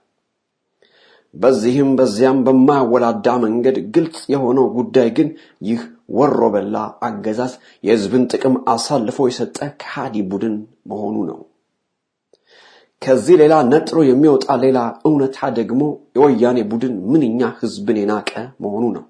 በዚህም በዚያም በማያወላዳ መንገድ ግልጽ የሆነው ጉዳይ ግን ይህ ወሮ በላ አገዛዝ የህዝብን ጥቅም አሳልፎ የሰጠ ከሃዲ ቡድን መሆኑ ነው። ከዚህ ሌላ ነጥሮ የሚወጣ ሌላ እውነታ ደግሞ የወያኔ ቡድን ምንኛ ህዝብን የናቀ መሆኑ ነው።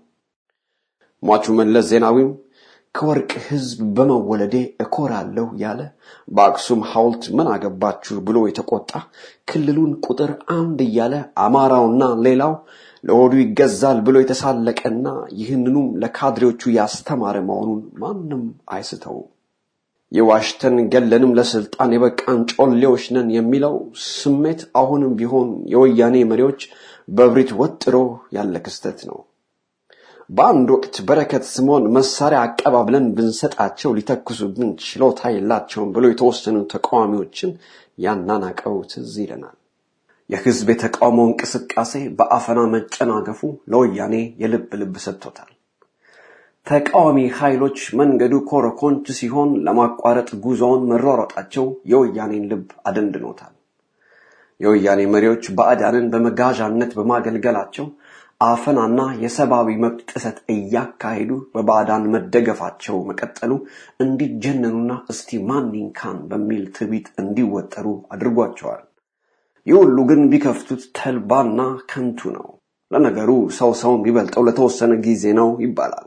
ሟቹ መለስ ዜናዊም ከወርቅ ህዝብ በመወለዴ እኮራለሁ ያለ በአክሱም ሐውልት ምን አገባችሁ ብሎ የተቆጣ ክልሉን ቁጥር አንድ እያለ አማራውና ሌላው ለሆዱ ይገዛል ብሎ የተሳለቀና ይህንኑም ለካድሬዎቹ ያስተማረ መሆኑን ማንም አይስተውም። የዋሽተን ገለንም ለስልጣን የበቃን ጮሌዎች ነን የሚለው ስሜት አሁንም ቢሆን የወያኔ መሪዎች በብሪት ወጥሮ ያለ ክስተት ነው። በአንድ ወቅት በረከት ስምዖን መሳሪያ አቀባብለን ብንሰጣቸው ሊተኩሱብን ችሎታ የላቸውም ብሎ የተወሰኑ ተቃዋሚዎችን ያናናቀው ትዝ ይለናል። የህዝብ የተቃውሞ እንቅስቃሴ በአፈና መጨናገፉ ለወያኔ የልብ ልብ ሰጥቶታል። ተቃዋሚ ኃይሎች መንገዱ ኮረኮንች ሲሆን ለማቋረጥ ጉዞውን መሯሯጣቸው የወያኔን ልብ አደንድኖታል። የወያኔ መሪዎች ባዕዳንን በመጋዣነት በማገልገላቸው አፈናና የሰብአዊ መብት ጥሰት እያካሄዱ በባዕዳን መደገፋቸው መቀጠሉ እንዲጀነኑና እስቲ ማን ይንካን በሚል ትዕቢት እንዲወጠሩ አድርጓቸዋል። ይህ ሁሉ ግን ቢከፍቱት ተልባና ከንቱ ነው። ለነገሩ ሰው ሰውን ቢበልጠው ለተወሰነ ጊዜ ነው ይባላል።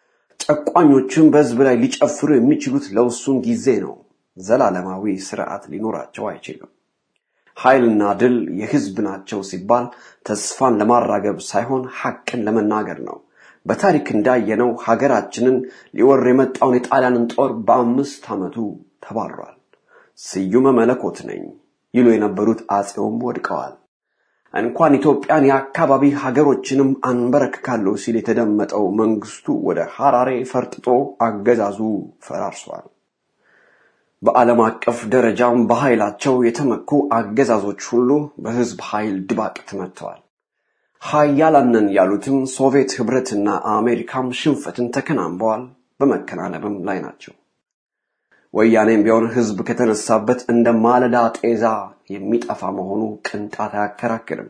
ጨቋኞችም በህዝብ ላይ ሊጨፍሩ የሚችሉት ለውሱን ጊዜ ነው። ዘላለማዊ ስርዓት ሊኖራቸው አይችልም። ኃይልና ድል የህዝብ ናቸው ሲባል ተስፋን ለማራገብ ሳይሆን ሐቅን ለመናገር ነው። በታሪክ እንዳየነው ሀገራችንን ሊወር የመጣውን የጣሊያንን ጦር በአምስት ዓመቱ ተባሯል። ስዩመ መለኮት ነኝ ይሉ የነበሩት አጼውም ወድቀዋል። እንኳን ኢትዮጵያን የአካባቢ ሀገሮችንም አንበረክካለሁ ሲል የተደመጠው መንግስቱ ወደ ሐራሬ ፈርጥጦ አገዛዙ ፈራርሷል። በዓለም አቀፍ ደረጃም በኃይላቸው የተመኩ አገዛዞች ሁሉ በህዝብ ኃይል ድባቅ ተመትተዋል። ሀያላንን ያሉትም ሶቪየት ህብረትና አሜሪካም ሽንፈትን ተከናንበዋል፣ በመከናነብም ላይ ናቸው። ወያኔም ቢሆን ህዝብ ከተነሳበት እንደ ማለዳ ጤዛ የሚጠፋ መሆኑ ቅንጣት አያከራክርም።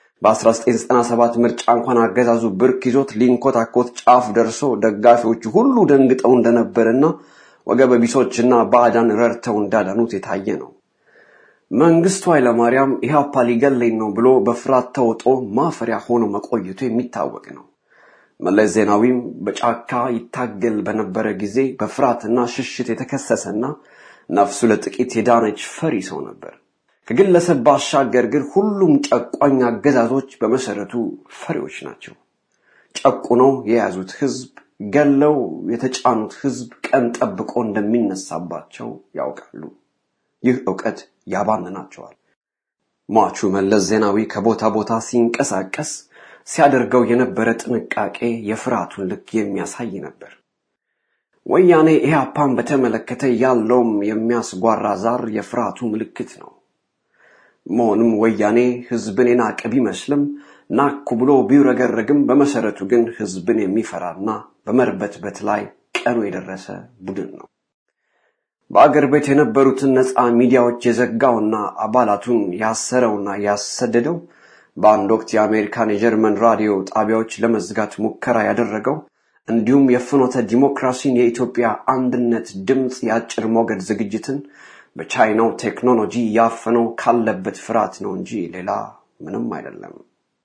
በ1997 ምርጫ እንኳን አገዛዙ ብርክ ይዞት ሊንኮታኮት ጫፍ ደርሶ ደጋፊዎቹ ሁሉ ደንግጠው እንደነበርና ወገበ ቢሶችና ባዕዳን ረድተው እንዳዳኑት የታየ ነው። መንግስቱ ኃይለማርያም ኢህአፓ ሊገለኝ ነው ብሎ በፍርሃት ተውጦ ማፈሪያ ሆኖ መቆየቱ የሚታወቅ ነው። መለስ ዜናዊም በጫካ ይታገል በነበረ ጊዜ በፍርሃትና ሽሽት የተከሰሰና ነፍሱ ለጥቂት የዳነች ፈሪ ሰው ነበር። ከግለሰብ ባሻገር ግን ሁሉም ጨቋኝ አገዛዞች በመሰረቱ ፈሪዎች ናቸው። ጨቁነው የያዙት ህዝብ ገለው የተጫኑት ህዝብ ቀን ጠብቆ እንደሚነሳባቸው ያውቃሉ። ይህ እውቀት ያባንናቸዋል። ሟቹ መለስ ዜናዊ ከቦታ ቦታ ሲንቀሳቀስ ሲያደርገው የነበረ ጥንቃቄ የፍርሃቱን ልክ የሚያሳይ ነበር። ወያኔ ኢህአፓን በተመለከተ ያለውም የሚያስጓራ ዛር የፍርሃቱ ምልክት ነው። መሆንም ወያኔ ህዝብን የናቀ ቢመስልም ናኩ ብሎ ቢውረገረግም በመሰረቱ ግን ህዝብን የሚፈራና በመርበትበት ላይ ቀኑ የደረሰ ቡድን ነው። በአገር ቤት የነበሩትን ነፃ ሚዲያዎች የዘጋውና አባላቱን ያሰረውና ያሰደደው በአንድ ወቅት የአሜሪካን የጀርመን ራዲዮ ጣቢያዎች ለመዝጋት ሙከራ ያደረገው እንዲሁም የፍኖተ ዲሞክራሲን የኢትዮጵያ አንድነት ድምፅ የአጭር ሞገድ ዝግጅትን በቻይናው ቴክኖሎጂ ያፈነው ካለበት ፍርሃት ነው እንጂ ሌላ ምንም አይደለም።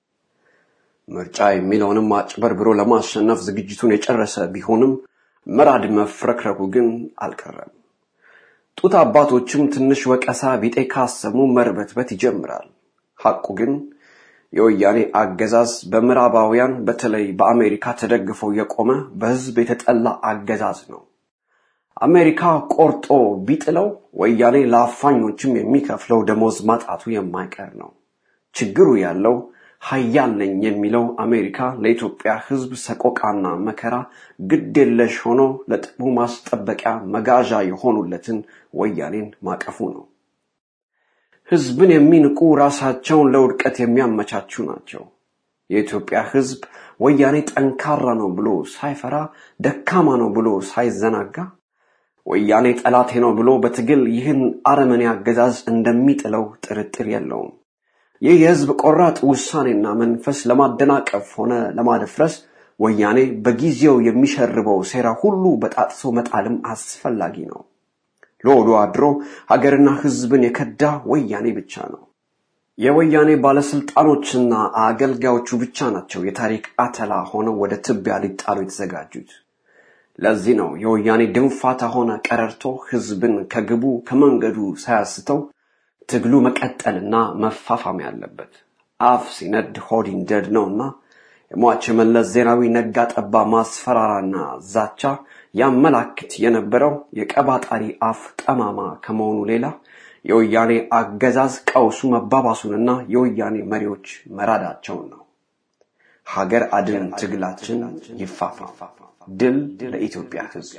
ምርጫ የሚለውንም አጭበርብሮ ለማሸነፍ ዝግጅቱን የጨረሰ ቢሆንም መራድ መፍረክረኩ ግን አልቀረም። ጡት አባቶችም ትንሽ ወቀሳ ቢጤ ካሰሙ መርበትበት ይጀምራል። ሐቁ ግን የወያኔ አገዛዝ በምዕራባውያን በተለይ በአሜሪካ ተደግፎ የቆመ በህዝብ የተጠላ አገዛዝ ነው። አሜሪካ ቆርጦ ቢጥለው ወያኔ ለአፋኞችም የሚከፍለው ደሞዝ ማጣቱ የማይቀር ነው። ችግሩ ያለው ሀያል ነኝ የሚለው አሜሪካ ለኢትዮጵያ ህዝብ ሰቆቃና መከራ ግድ የለሽ ሆኖ ለጥቅሙ ማስጠበቂያ መጋዣ የሆኑለትን ወያኔን ማቀፉ ነው። ህዝብን የሚንቁ ራሳቸውን ለውድቀት የሚያመቻቹ ናቸው። የኢትዮጵያ ህዝብ ወያኔ ጠንካራ ነው ብሎ ሳይፈራ፣ ደካማ ነው ብሎ ሳይዘናጋ፣ ወያኔ ጠላቴ ነው ብሎ በትግል ይህን አረመኔ አገዛዝ እንደሚጥለው ጥርጥር የለውም። ይህ የህዝብ ቆራጥ ውሳኔና መንፈስ ለማደናቀፍ ሆነ ለማደፍረስ ወያኔ በጊዜው የሚሸርበው ሴራ ሁሉ በጣጥሶ መጣልም አስፈላጊ ነው። ለወዶ አድሮ ሀገርና ህዝብን የከዳ ወያኔ ብቻ ነው። የወያኔ ባለስልጣኖችና አገልጋዮቹ ብቻ ናቸው የታሪክ አተላ ሆነው ወደ ትቢያ ሊጣሉ የተዘጋጁት። ለዚህ ነው የወያኔ ድንፋታ ሆነ ቀረርቶ ህዝብን ከግቡ ከመንገዱ ሳያስተው ትግሉ መቀጠልና መፋፋም ያለበት። አፍ ሲነድ ሆድ ይንደድ ነውና የሟች መለስ ዜናዊ ነጋ ጠባ ማስፈራራና ዛቻ ያመላክት የነበረው የቀባጣሪ አፍ ጠማማ ከመሆኑ ሌላ የወያኔ አገዛዝ ቀውሱ መባባሱንና የወያኔ መሪዎች መራዳቸውን ነው። ሀገር አድን ትግላችን ይፋፋም። ድል ለኢትዮጵያ ህዝብ።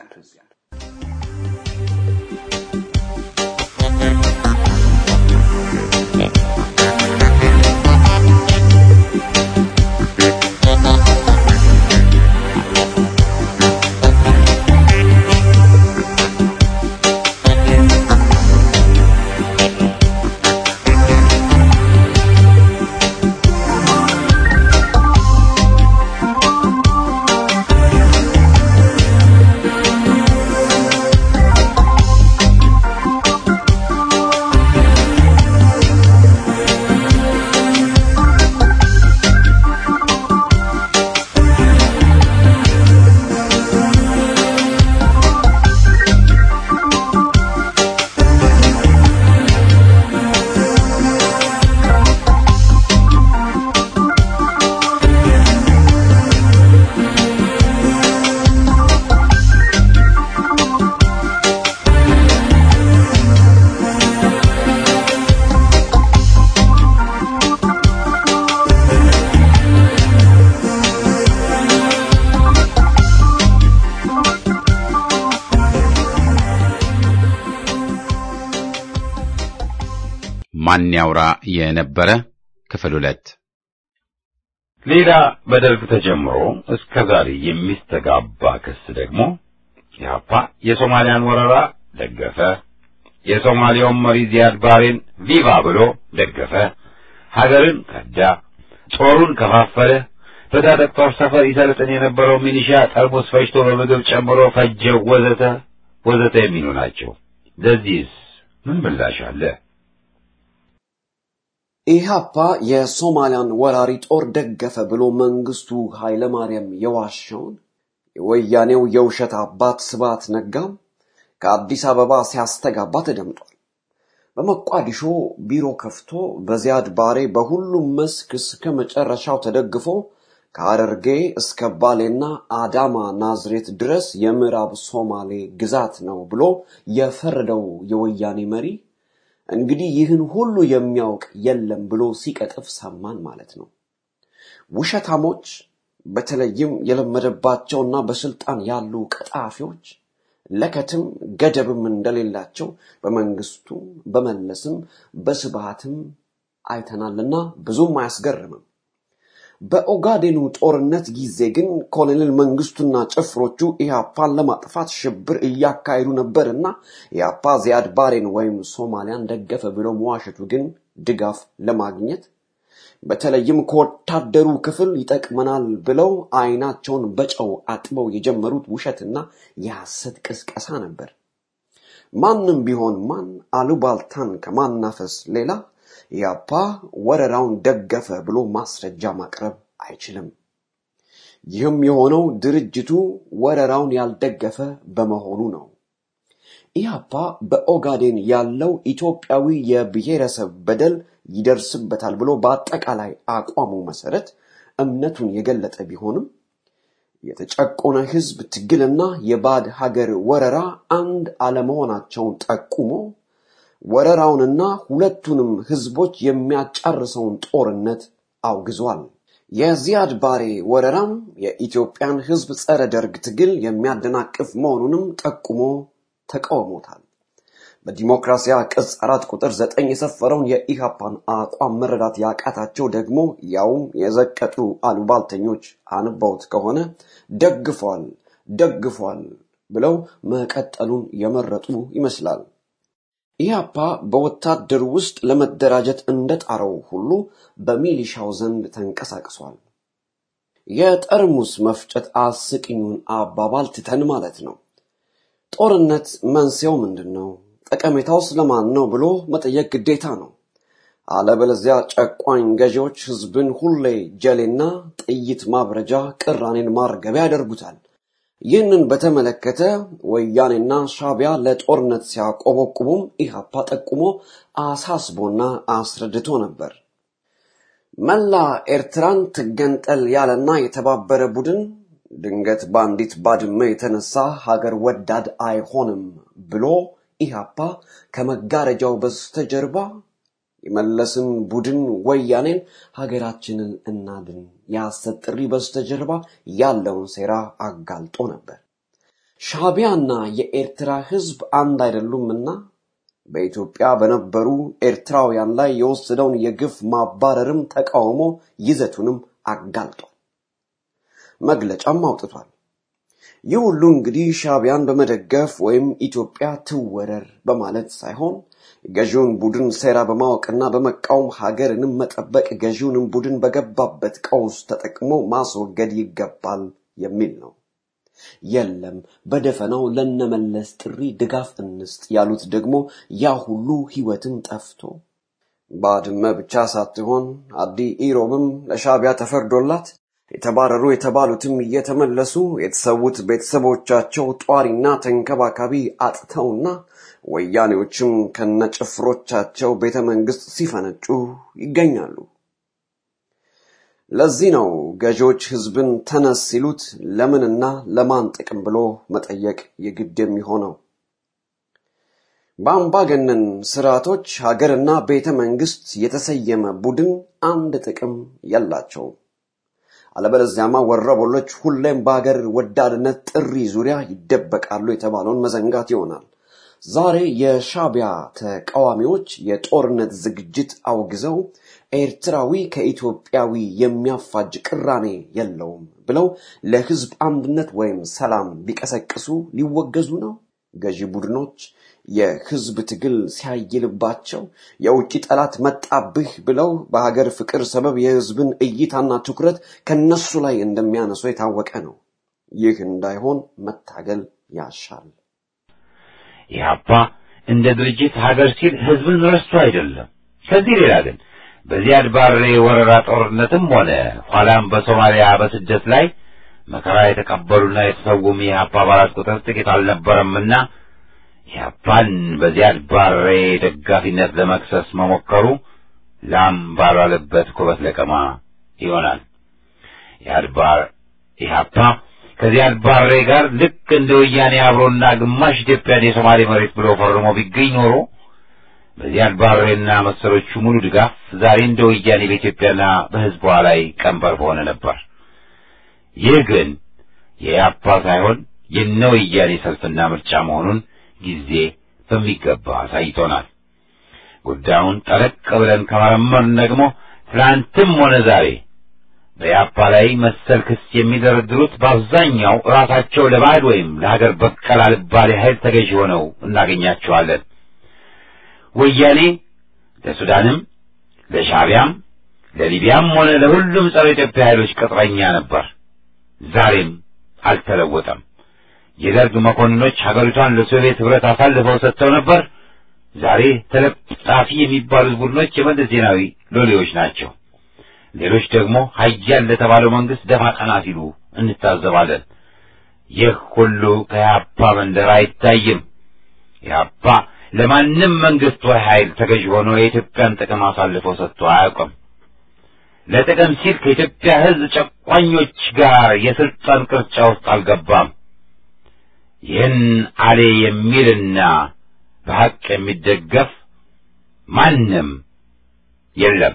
ማን ያውራ የነበረ ክፍል ሁለት ሌላ በደርግ ተጀምሮ እስከ ዛሬ የሚስተጋባ ክስ ደግሞ ኢህአፓ የሶማሊያን ወረራ ደገፈ፣ የሶማሊያውን መሪ ዚያድ ባሬን ቪቫ ብሎ ደገፈ፣ ሀገርን ከዳ፣ ጦሩን ከፋፈለ፣ በታጠቅ ጦር ሰፈር ይሰልጥን የነበረው ሚሊሻ ጠርሙስ ፈጅቶ በምግብ ጨምሮ ፈጀው፣ ወዘተ ወዘተ የሚሉ ናቸው። ለዚህስ ምን ምላሽ አለ? ኢህአፓ የሶማሊያን ወራሪ ጦር ደገፈ ብሎ መንግስቱ ኃይለማርያም የዋሸውን የወያኔው የውሸት አባት ስብሐት ነጋም ከአዲስ አበባ ሲያስተጋባ ተደምጧል። በሞቃዲሾ ቢሮ ከፍቶ በዚያድ ባሬ በሁሉም መስክ እስከ መጨረሻው ተደግፎ ከሐረርጌ እስከ ባሌና አዳማ ናዝሬት ድረስ የምዕራብ ሶማሌ ግዛት ነው ብሎ የፈረደው የወያኔ መሪ እንግዲህ ይህን ሁሉ የሚያውቅ የለም ብሎ ሲቀጥፍ ሰማን ማለት ነው። ውሸታሞች በተለይም የለመደባቸውና በስልጣን ያሉ ቀጣፊዎች ለከትም ገደብም እንደሌላቸው በመንግስቱ በመለስም በስብሃትም አይተናልና ብዙም አያስገርምም። በኦጋዴኑ ጦርነት ጊዜ ግን ኮሎኔል መንግስቱና ጭፍሮቹ ኢህአፓን ለማጥፋት ሽብር እያካሄዱ ነበርና ኢህአፓ ዚያድ ባሬን ወይም ሶማሊያን ደገፈ ብሎ መዋሸቱ ግን ድጋፍ ለማግኘት በተለይም ከወታደሩ ክፍል ይጠቅመናል ብለው አይናቸውን በጨው አጥበው የጀመሩት ውሸትና የሐሰት ቅስቀሳ ነበር። ማንም ቢሆን ማን አሉባልታን ከማናፈስ ሌላ ኢህአፓ ወረራውን ደገፈ ብሎ ማስረጃ ማቅረብ አይችልም። ይህም የሆነው ድርጅቱ ወረራውን ያልደገፈ በመሆኑ ነው። ኢህአፓ በኦጋዴን ያለው ኢትዮጵያዊ የብሔረሰብ በደል ይደርስበታል ብሎ በአጠቃላይ አቋሙ መሰረት እምነቱን የገለጠ ቢሆንም የተጨቆነ ህዝብ ትግልና የባዕድ ሀገር ወረራ አንድ አለመሆናቸውን ጠቁሞ ወረራውንና ሁለቱንም ህዝቦች የሚያጫርሰውን ጦርነት አውግዟል። የዚያድ ባሬ ወረራም የኢትዮጵያን ህዝብ ጸረ ደርግ ትግል የሚያደናቅፍ መሆኑንም ጠቁሞ ተቃውሞታል። በዲሞክራሲያ ቅጽ አራት ቁጥር ዘጠኝ የሰፈረውን የኢሃፓን አቋም መረዳት ያቃታቸው ደግሞ ያውም የዘቀጡ አሉባልተኞች አንባውት ከሆነ ደግፏል ደግፏል ብለው መቀጠሉን የመረጡ ይመስላል። ኢህአፓ በወታደር ውስጥ ለመደራጀት እንደጣረው ሁሉ በሚሊሻው ዘንድ ተንቀሳቅሷል። የጠርሙስ መፍጨት አስቂኙን አባባል ትተን ማለት ነው። ጦርነት መንስኤው ምንድን ነው? ጠቀሜታው ስለማን ነው ብሎ መጠየቅ ግዴታ ነው። አለበለዚያ ጨቋኝ ገዢዎች ህዝብን ሁሌ ጀሌና ጥይት ማብረጃ፣ ቅራኔን ማርገቢያ ያደርጉታል። ይህንን በተመለከተ ወያኔና ሻቢያ ለጦርነት ሲያቆበቁቡም ኢህአፓ ጠቁሞ አሳስቦና አስረድቶ ነበር። መላ ኤርትራን ትገንጠል ያለና የተባበረ ቡድን ድንገት በአንዲት ባድመ የተነሳ ሀገር ወዳድ አይሆንም ብሎ ኢህአፓ ከመጋረጃው በስተጀርባ የመለስን ቡድን ወያኔን ሀገራችንን እናድን የሐሰት ጥሪ በስተጀርባ ያለውን ሴራ አጋልጦ ነበር። ሻቢያና የኤርትራ ህዝብ አንድ አይደሉምና በኢትዮጵያ በነበሩ ኤርትራውያን ላይ የወሰደውን የግፍ ማባረርም ተቃውሞ ይዘቱንም አጋልጧል። መግለጫም አውጥቷል። ይህ ሁሉ እንግዲህ ሻቢያን በመደገፍ ወይም ኢትዮጵያ ትወረር በማለት ሳይሆን ገዢውን ቡድን ሴራ በማወቅና በመቃወም ሀገርንም መጠበቅ ገዢውንም ቡድን በገባበት ቀውስ ተጠቅሞ ማስወገድ ይገባል የሚል ነው። የለም በደፈናው ለነመለስ ጥሪ ድጋፍ እንስጥ ያሉት ደግሞ ያ ሁሉ ህይወትን ጠፍቶ ባድመ ብቻ ሳትሆን አዲ ኢሮብም ለሻቢያ ተፈርዶላት የተባረሩ የተባሉትም እየተመለሱ የተሰዉት ቤተሰቦቻቸው ጧሪና ተንከባካቢ አጥተውና ወያኔዎችም ከነጭፍሮቻቸው ቤተ መንግስት ሲፈነጩ ይገኛሉ። ለዚህ ነው ገዢዎች ህዝብን ተነስ ሲሉት ለምንና ለማን ጥቅም ብሎ መጠየቅ የግድ የሚሆነው። በአምባገነን ስርዓቶች ሀገርና ቤተ መንግስት የተሰየመ ቡድን አንድ ጥቅም የላቸውም። አለበለዚያማ ወረበሎች ሁሌም በሀገር ወዳድነት ጥሪ ዙሪያ ይደበቃሉ የተባለውን መዘንጋት ይሆናል። ዛሬ የሻቢያ ተቃዋሚዎች የጦርነት ዝግጅት አውግዘው ኤርትራዊ ከኢትዮጵያዊ የሚያፋጅ ቅራኔ የለውም ብለው ለህዝብ አንድነት ወይም ሰላም ቢቀሰቅሱ ሊወገዙ ነው። ገዢ ቡድኖች የህዝብ ትግል ሲያይልባቸው የውጭ ጠላት መጣብህ ብለው በሀገር ፍቅር ሰበብ የህዝብን እይታና ትኩረት ከነሱ ላይ እንደሚያነሱ የታወቀ ነው። ይህ እንዳይሆን መታገል ያሻል። ኢህአፓ እንደ ድርጅት ሀገር ሲል ህዝብን ረስቶ አይደለም። ከዚህ ሌላ ግን በዚያድ ባሬ ወረራ ጦርነትም ሆነ ኋላም በሶማሊያ በስደት ላይ መከራ የተቀበሉና የተሰውም የኢህአፓ አባላት ቁጥር ጥቂት አልነበረምና ኢህአፓን በዚያድ ባሬ ደጋፊነት ለመክሰስ መሞከሩ ላም ባልዋለበት ኩበት ለቀማ ይሆናል። ኢህአድባር ኢህአፓ ከዚያድ ባሬ ጋር ልክ እንደ ወያኔ አብሮና ግማሽ ኢትዮጵያን የሶማሌ መሬት ብሎ ፈርሞ ቢገኝ ኖሮ በዚያድ ባሬና መሰሎቹ ሙሉ ድጋፍ ዛሬ እንደ ወያኔ በኢትዮጵያና በህዝቧ ላይ ቀንበር በሆነ ነበር። ይህ ግን የኢህአፓ ሳይሆን የነ ወያኔ ሰልፍና ምርጫ መሆኑን ጊዜ በሚገባ አሳይቶናል። ጉዳዩን ጠለቅ ብለን ከመረመርን ደግሞ ትናንትም ሆነ ዛሬ በኢህአፓ ላይ መሰል ክስ የሚደረድሩት በአብዛኛው ራሳቸው ለባዕድ ወይም ለሀገር በቀል አልባሌ ኃይል ተገዥ ሆነው እናገኛቸዋለን። ወያኔ ለሱዳንም፣ ለሻቢያም፣ ለሊቢያም ሆነ ለሁሉም ጸረ ኢትዮጵያ ኃይሎች ቅጥረኛ ነበር። ዛሬም አልተለወጠም። የደርግ መኮንኖች ሀገሪቷን ለሶቪየት ህብረት አሳልፈው ሰጥተው ነበር። ዛሬ ተለጣፊ የሚባሉት ቡድኖች የመለስ ዜናዊ ሎሌዎች ናቸው። ሌሎች ደግሞ ሀያል ለተባለው መንግስት ደፋ ቀና ሲሉ እንታዘባለን። ይህ ሁሉ ከኢህአፓ መንደር አይታይም። ኢህአፓ ለማንም መንግስት ወይ ኃይል ተገዥ ሆኖ የኢትዮጵያን ጥቅም አሳልፎ ሰጥቶ አያውቅም። ለጥቅም ሲል ከኢትዮጵያ ሕዝብ ጨቋኞች ጋር የስልጣን ቅርጫ ውስጥ አልገባም። ይህን አሌ የሚልና በሐቅ የሚደገፍ ማንም የለም።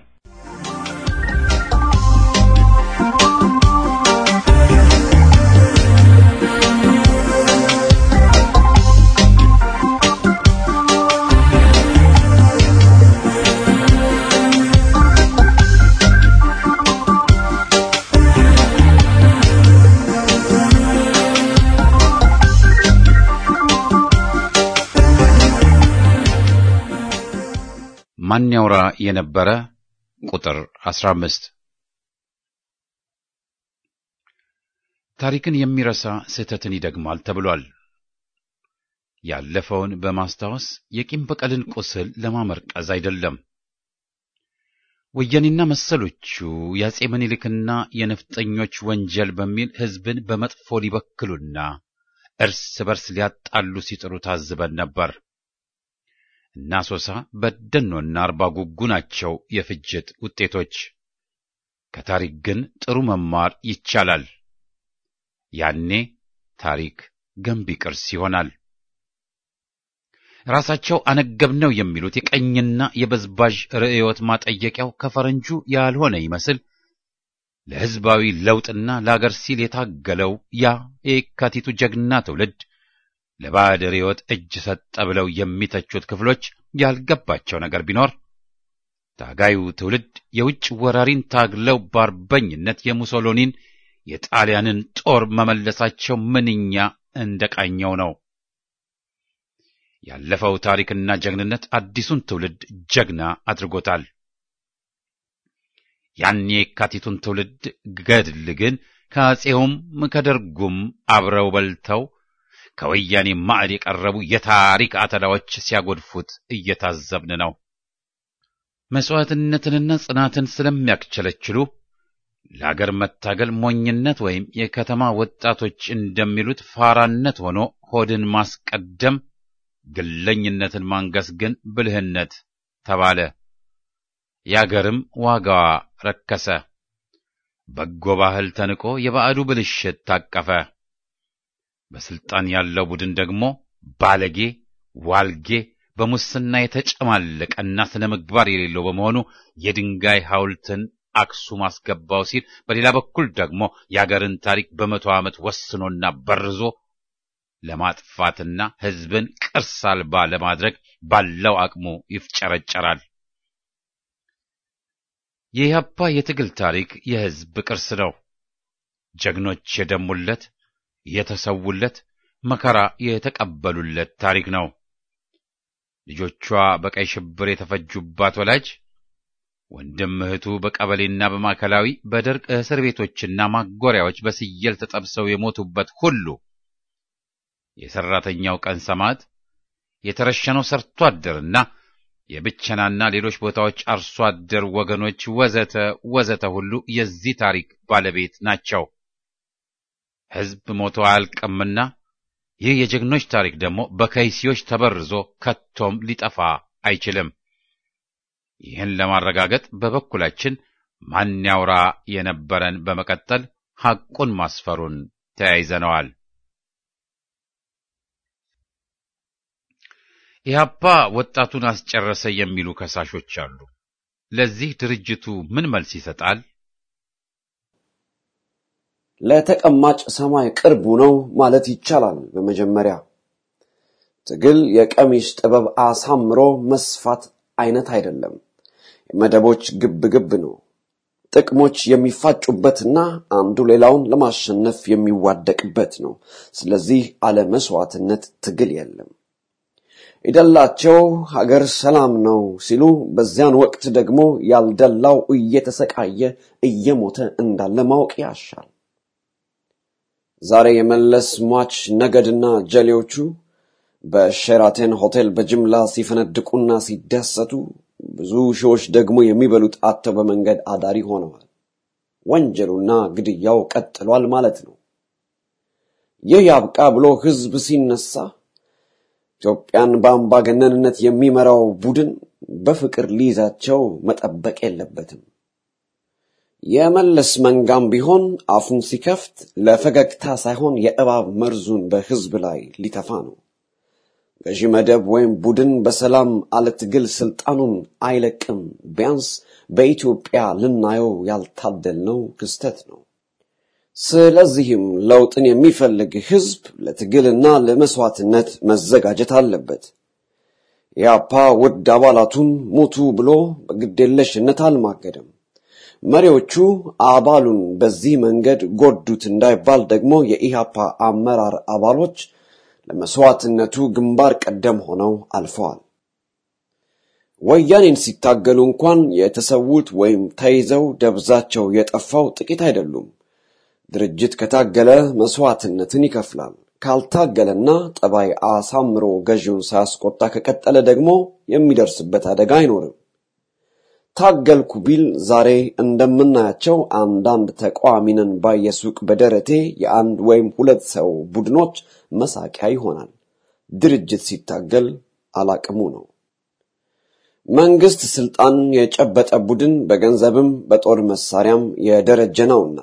ማን ያውራ የነበረ ቁጥር 15 ታሪክን የሚረሳ ስህተትን ይደግማል ተብሏል። ያለፈውን በማስታወስ የቂም በቀልን ቁስል ለማመርቀዝ አይደለም። ወያኔና መሰሎቹ የአጼ ምኒልክና የነፍጠኞች ወንጀል በሚል ሕዝብን በመጥፎ ሊበክሉና እርስ በርስ ሊያጣሉ ሲጥሩ ታዝበን ነበር። እና ሶሳ በደኖና አርባ ጉጉ ናቸው የፍጅት ውጤቶች። ከታሪክ ግን ጥሩ መማር ይቻላል። ያኔ ታሪክ ገንቢ ቅርስ ይሆናል። ራሳቸው አነገብነው የሚሉት የቀኝና የበዝባዥ ርዕዮት ማጠየቂያው ከፈረንጁ ያልሆነ ይመስል ለሕዝባዊ ለውጥና ለአገር ሲል የታገለው ያ የካቲቱ ጀግና ትውልድ ለባዕድ ርዕዮት እጅ ሰጠ ብለው የሚተቹት ክፍሎች ያልገባቸው ነገር ቢኖር ታጋዩ ትውልድ የውጭ ወራሪን ታግለው በአርበኝነት የሙሶሎኒን የጣሊያንን ጦር መመለሳቸው ምንኛ እንደቃኘው ነው። ያለፈው ታሪክና ጀግንነት አዲሱን ትውልድ ጀግና አድርጎታል። ያን የካቲቱን ትውልድ ገድል ግን ከአፄውም ከደርጉም አብረው በልተው ከወያኔ ማዕድ የቀረቡ የታሪክ አተላዎች ሲያጎድፉት እየታዘብን ነው። መሥዋዕትነትንና ጽናትን ስለሚያክቸለችሉ ለአገር መታገል ሞኝነት ወይም የከተማ ወጣቶች እንደሚሉት ፋራነት ሆኖ ሆድን ማስቀደም፣ ግለኝነትን ማንገስ ግን ብልህነት ተባለ። የአገርም ዋጋዋ ረከሰ። በጎ ባህል ተንቆ የባዕዱ ብልሽት ታቀፈ። በስልጣን ያለው ቡድን ደግሞ ባለጌ፣ ዋልጌ፣ በሙስና የተጨማለቀና ስነ ምግባር የሌለው በመሆኑ የድንጋይ ሐውልትን አክሱም አስገባው ሲል፣ በሌላ በኩል ደግሞ የአገርን ታሪክ በመቶ ዓመት ወስኖና በርዞ ለማጥፋትና ሕዝብን ቅርስ አልባ ለማድረግ ባለው አቅሙ ይፍጨረጨራል። የኢህአፓ የትግል ታሪክ የሕዝብ ቅርስ ነው። ጀግኖች የደሙለት የተሰውለት መከራ የተቀበሉለት ታሪክ ነው። ልጆቿ በቀይ ሽብር የተፈጁባት ወላጅ ወንድም እህቱ በቀበሌና በማዕከላዊ በደርቅ እስር ቤቶችና ማጎሪያዎች በስየል ተጠብሰው የሞቱበት ሁሉ የሰራተኛው ቀን ሰማዕት የተረሸነው ሰርቶ አደርና የብቸናና ሌሎች ቦታዎች አርሶ አደር ወገኖች ወዘተ ወዘተ ሁሉ የዚህ ታሪክ ባለቤት ናቸው። ሕዝብ ሞቶ አያልቅምና ይህ የጀግኖች ታሪክ ደግሞ በከይሲዎች ተበርዞ ከቶም ሊጠፋ አይችልም። ይህን ለማረጋገጥ በበኩላችን ማን ያውራ የነበረን በመቀጠል ሐቁን ማስፈሩን ተያይዘነዋል። ኢህአፓ ወጣቱን አስጨረሰ የሚሉ ከሳሾች አሉ። ለዚህ ድርጅቱ ምን መልስ ይሰጣል? ለተቀማጭ ሰማይ ቅርቡ ነው ማለት ይቻላል። በመጀመሪያ ትግል የቀሚስ ጥበብ አሳምሮ መስፋት አይነት አይደለም። የመደቦች ግብ ግብ ነው። ጥቅሞች የሚፋጩበትና አንዱ ሌላውን ለማሸነፍ የሚዋደቅበት ነው። ስለዚህ አለ መስዋዕትነት ትግል የለም። የደላቸው ሀገር ሰላም ነው ሲሉ፣ በዚያን ወቅት ደግሞ ያልደላው እየተሰቃየ እየሞተ እንዳለ ማወቅ ያሻል። ዛሬ የመለስ ሟች ነገድና ጀሌዎቹ በሼራተን ሆቴል በጅምላ ሲፈነድቁና ሲደሰቱ ብዙ ሺዎች ደግሞ የሚበሉት አጥተው በመንገድ አዳሪ ሆነዋል። ወንጀሉና ግድያው ቀጥሏል ማለት ነው። ይህ ያብቃ ብሎ ህዝብ ሲነሳ ኢትዮጵያን በአምባገነንነት የሚመራው ቡድን በፍቅር ሊይዛቸው መጠበቅ የለበትም። የመለስ መንጋም ቢሆን አፉን ሲከፍት ለፈገግታ ሳይሆን የእባብ መርዙን በህዝብ ላይ ሊተፋ ነው። ገዢ መደብ ወይም ቡድን በሰላም አለትግል ስልጣኑን አይለቅም። ቢያንስ በኢትዮጵያ ልናየው ያልታደልነው ክስተት ነው። ስለዚህም ለውጥን የሚፈልግ ህዝብ ለትግልና ለመስዋዕትነት መዘጋጀት አለበት። ኢያፓ ውድ አባላቱን ሙቱ ብሎ በግዴለሽነት አልማገደም። መሪዎቹ አባሉን በዚህ መንገድ ጎዱት እንዳይባል ደግሞ የኢሃፓ አመራር አባሎች ለመስዋዕትነቱ ግንባር ቀደም ሆነው አልፈዋል። ወያኔን ሲታገሉ እንኳን የተሰዉት ወይም ተይዘው ደብዛቸው የጠፋው ጥቂት አይደሉም። ድርጅት ከታገለ መስዋዕትነትን ይከፍላል። ካልታገለና ጠባይ አሳምሮ ገዢውን ሳያስቆጣ ከቀጠለ ደግሞ የሚደርስበት አደጋ አይኖርም። ታገልኩ ቢል ዛሬ እንደምናያቸው አንዳንድ ተቃዋሚንን ባየሱቅ በደረቴ የአንድ ወይም ሁለት ሰው ቡድኖች መሳቂያ ይሆናል። ድርጅት ሲታገል አላቅሙ ነው። መንግስት ስልጣን የጨበጠ ቡድን በገንዘብም በጦር መሳሪያም የደረጀ ነውና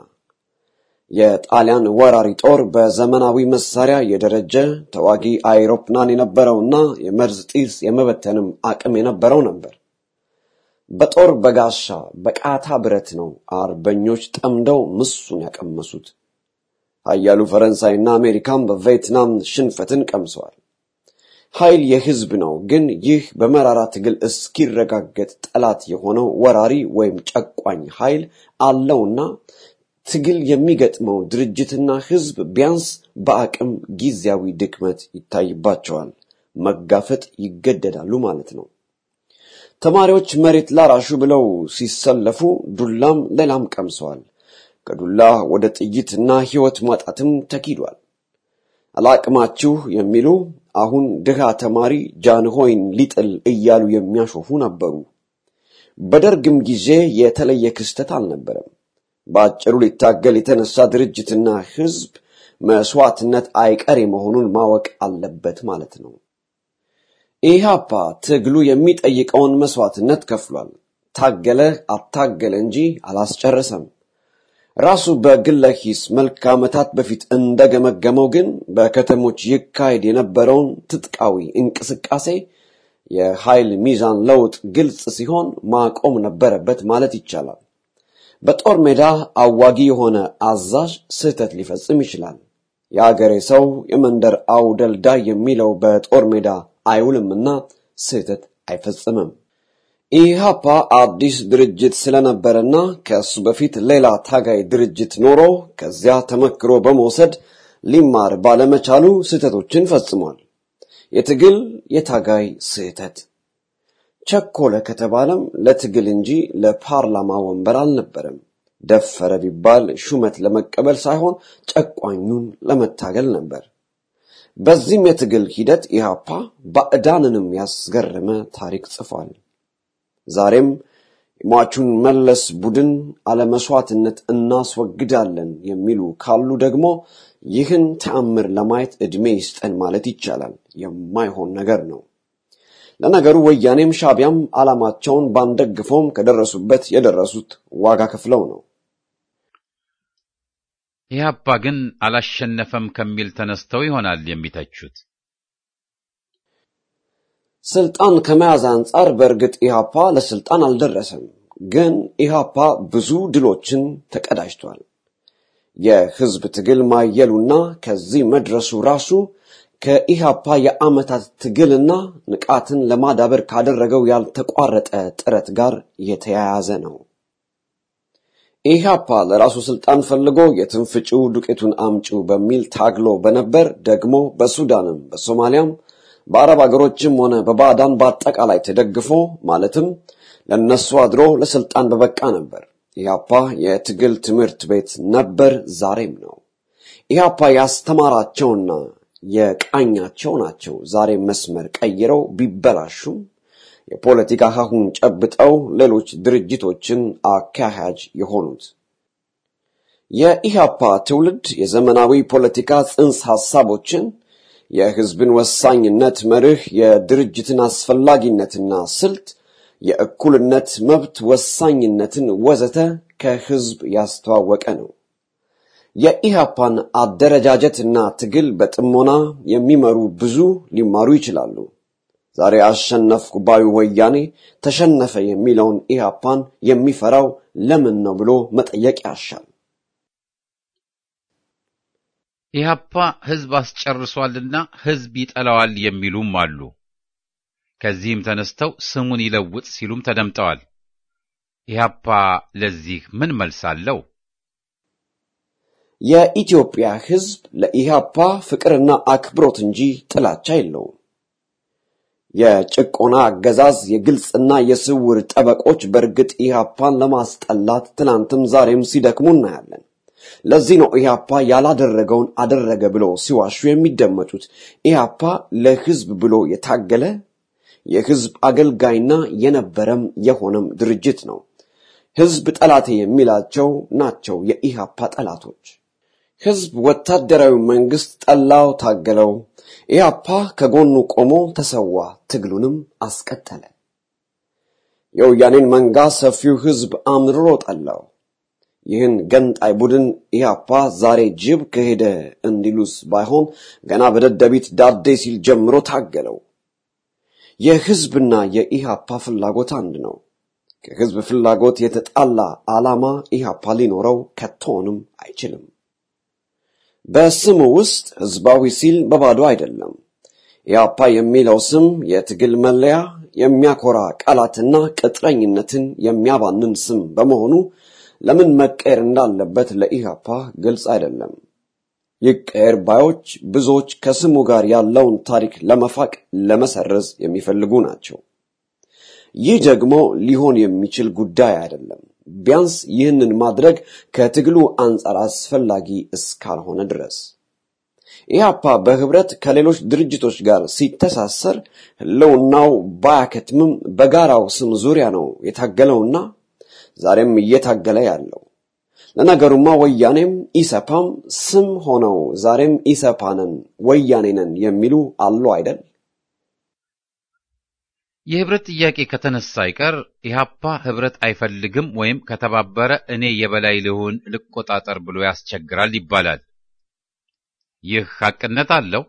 የጣሊያን ወራሪ ጦር በዘመናዊ መሳሪያ የደረጀ ተዋጊ አይሮፕላን የነበረውና የመርዝ ጢስ የመበተንም አቅም የነበረው ነበር። በጦር በጋሻ በቃታ ብረት ነው አርበኞች ጠምደው ምሱን ያቀመሱት። ኃያሉ ፈረንሳይና አሜሪካም በቪየትናም ሽንፈትን ቀምሰዋል። ኃይል የህዝብ ነው። ግን ይህ በመራራ ትግል እስኪረጋገጥ ጠላት የሆነው ወራሪ ወይም ጨቋኝ ኃይል አለውና ትግል የሚገጥመው ድርጅትና ህዝብ ቢያንስ በአቅም ጊዜያዊ ድክመት ይታይባቸዋል። መጋፈጥ ይገደዳሉ ማለት ነው። ተማሪዎች መሬት ላራሹ ብለው ሲሰለፉ ዱላም ሌላም ቀምሰዋል። ከዱላ ወደ ጥይትና ህይወት ማጣትም ተኪዷል። አላቅማችሁ የሚሉ አሁን ድሃ ተማሪ ጃንሆይን ሊጥል እያሉ የሚያሾፉ ነበሩ። በደርግም ጊዜ የተለየ ክስተት አልነበረም። በአጭሩ ሊታገል የተነሳ ድርጅትና ህዝብ መስዋዕትነት አይቀሬ መሆኑን ማወቅ አለበት ማለት ነው። ኢህአፓ ትግሉ የሚጠይቀውን መስዋዕትነት ከፍሏል። ታገለ አታገለ እንጂ አላስጨረሰም። ራሱ በግለ ሂስ መልክ ዓመታት በፊት እንደገመገመው ግን በከተሞች ይካሄድ የነበረውን ትጥቃዊ እንቅስቃሴ የኃይል ሚዛን ለውጥ ግልጽ ሲሆን ማቆም ነበረበት ማለት ይቻላል። በጦር ሜዳ አዋጊ የሆነ አዛዥ ስህተት ሊፈጽም ይችላል። የአገሬ ሰው የመንደር አውደልዳይ የሚለው በጦር ሜዳ አይውልምና ስህተት አይፈጽምም። ኢህአፓ አዲስ ድርጅት ስለነበረና ከእሱ በፊት ሌላ ታጋይ ድርጅት ኖሮ ከዚያ ተመክሮ በመውሰድ ሊማር ባለመቻሉ ስህተቶችን ፈጽሟል። የትግል የታጋይ ስህተት ቸኮለ ከተባለም ለትግል እንጂ ለፓርላማ ወንበር አልነበረም። ደፈረ ቢባል ሹመት ለመቀበል ሳይሆን ጨቋኙን ለመታገል ነበር። በዚህም የትግል ሂደት ኢህአፓ ባዕዳንንም ያስገረመ ታሪክ ጽፏል። ዛሬም የሟቹን መለስ ቡድን አለመስዋዕትነት እናስወግዳለን የሚሉ ካሉ ደግሞ ይህን ተአምር ለማየት ዕድሜ ይስጠን ማለት ይቻላል። የማይሆን ነገር ነው። ለነገሩ ወያኔም ሻቢያም ዓላማቸውን ባንደግፈውም ከደረሱበት የደረሱት ዋጋ ከፍለው ነው። ኢህአፓ ግን አላሸነፈም ከሚል ተነስተው ይሆናል የሚተቹት። ስልጣን ከመያዝ አንጻር በእርግጥ ኢህአፓ ለስልጣን አልደረሰም። ግን ኢህአፓ ብዙ ድሎችን ተቀዳጅቷል። የህዝብ ትግል ማየሉና ከዚህ መድረሱ ራሱ ከኢህአፓ የዓመታት ትግልና ንቃትን ለማዳበር ካደረገው ያልተቋረጠ ጥረት ጋር የተያያዘ ነው። ኢህአፓ ለራሱ ስልጣን ፈልጎ የትንፍጪው ዱቄቱን አምጪው በሚል ታግሎ በነበር ደግሞ በሱዳንም በሶማሊያም በአረብ አገሮችም ሆነ በባዕዳን በአጠቃላይ ተደግፎ ማለትም ለነሱ አድሮ ለስልጣን በበቃ ነበር። ኢህአፓ የትግል ትምህርት ቤት ነበር፣ ዛሬም ነው። ኢህአፓ ያስተማራቸውና የቃኛቸው ናቸው ዛሬ መስመር ቀይረው ቢበላሹም የፖለቲካ ሀሁን ጨብጠው ሌሎች ድርጅቶችን አካሃጅ የሆኑት። የኢህአፓ ትውልድ የዘመናዊ ፖለቲካ ጽንሰ ሐሳቦችን የህዝብን ወሳኝነት መርህ፣ የድርጅትን አስፈላጊነትና ስልት፣ የእኩልነት መብት ወሳኝነትን ወዘተ ከህዝብ ያስተዋወቀ ነው። የኢህአፓን አደረጃጀትና ትግል በጥሞና የሚመሩ ብዙ ሊማሩ ይችላሉ። ዛሬ አሸነፍኩ ባዩ ወያኔ ተሸነፈ የሚለውን ኢህአፓን የሚፈራው ለምን ነው ብሎ መጠየቅ ያሻል። ኢህአፓ ህዝብ አስጨርሷልና ህዝብ ይጠላዋል የሚሉም አሉ። ከዚህም ተነስተው ስሙን ይለውጥ ሲሉም ተደምጠዋል። ኢህአፓ ለዚህ ምን መልስ አለው? የኢትዮጵያ ህዝብ ለኢህአፓ ፍቅርና አክብሮት እንጂ ጥላቻ የለውም። የጭቆና አገዛዝ የግልጽና የስውር ጠበቆች በእርግጥ ኢህአፓን ለማስጠላት ትናንትም ዛሬም ሲደክሙ እናያለን። ለዚህ ነው ኢህአፓ ያላደረገውን አደረገ ብለው ሲዋሹ የሚደመጡት። ኢህአፓ ለህዝብ ብሎ የታገለ የህዝብ አገልጋይና የነበረም የሆነም ድርጅት ነው። ህዝብ ጠላቴ የሚላቸው ናቸው የኢህአፓ ጠላቶች። ህዝብ ወታደራዊ መንግስት ጠላው፣ ታገለው። ኢህአፓ ከጎኑ ቆሞ ተሰዋ፣ ትግሉንም አስቀጠለ። የወያኔን መንጋ ሰፊው ህዝብ አምርሮ ጠላው። ይህን ገንጣይ ቡድን ኢህአፓ ዛሬ ጅብ ከሄደ እንዲሉስ ባይሆን ገና በደደቢት ዳዴ ሲል ጀምሮ ታገለው። የህዝብና የኢህአፓ ፍላጎት አንድ ነው። ከህዝብ ፍላጎት የተጣላ ዓላማ ኢህአፓ ሊኖረው ከቶንም አይችልም። በስሙ ውስጥ ህዝባዊ ሲል በባዶ አይደለም። ኢህአፓ የሚለው ስም የትግል መለያ፣ የሚያኮራ ቃላትና ቅጥረኝነትን የሚያባንን ስም በመሆኑ ለምን መቀየር እንዳለበት ለኢህአፓ ግልጽ አይደለም። ይቀየር ባዮች ብዙዎች ከስሙ ጋር ያለውን ታሪክ ለመፋቅ ለመሰረዝ የሚፈልጉ ናቸው። ይህ ደግሞ ሊሆን የሚችል ጉዳይ አይደለም። ቢያንስ ይህንን ማድረግ ከትግሉ አንጻር አስፈላጊ እስካልሆነ ድረስ ኢህአፓ በህብረት ከሌሎች ድርጅቶች ጋር ሲተሳሰር ህልውናው ባያከትምም በጋራው ስም ዙሪያ ነው የታገለውና ዛሬም እየታገለ ያለው። ለነገሩማ ወያኔም ኢሰፓም ስም ሆነው ዛሬም ኢሰፓነን ወያኔነን የሚሉ አሉ አይደል? የህብረት ጥያቄ ከተነሳ አይቀር ኢህአፓ ህብረት አይፈልግም ወይም ከተባበረ እኔ የበላይ ልሁን ልቆጣጠር ብሎ ያስቸግራል ይባላል። ይህ ሐቅነት አለው?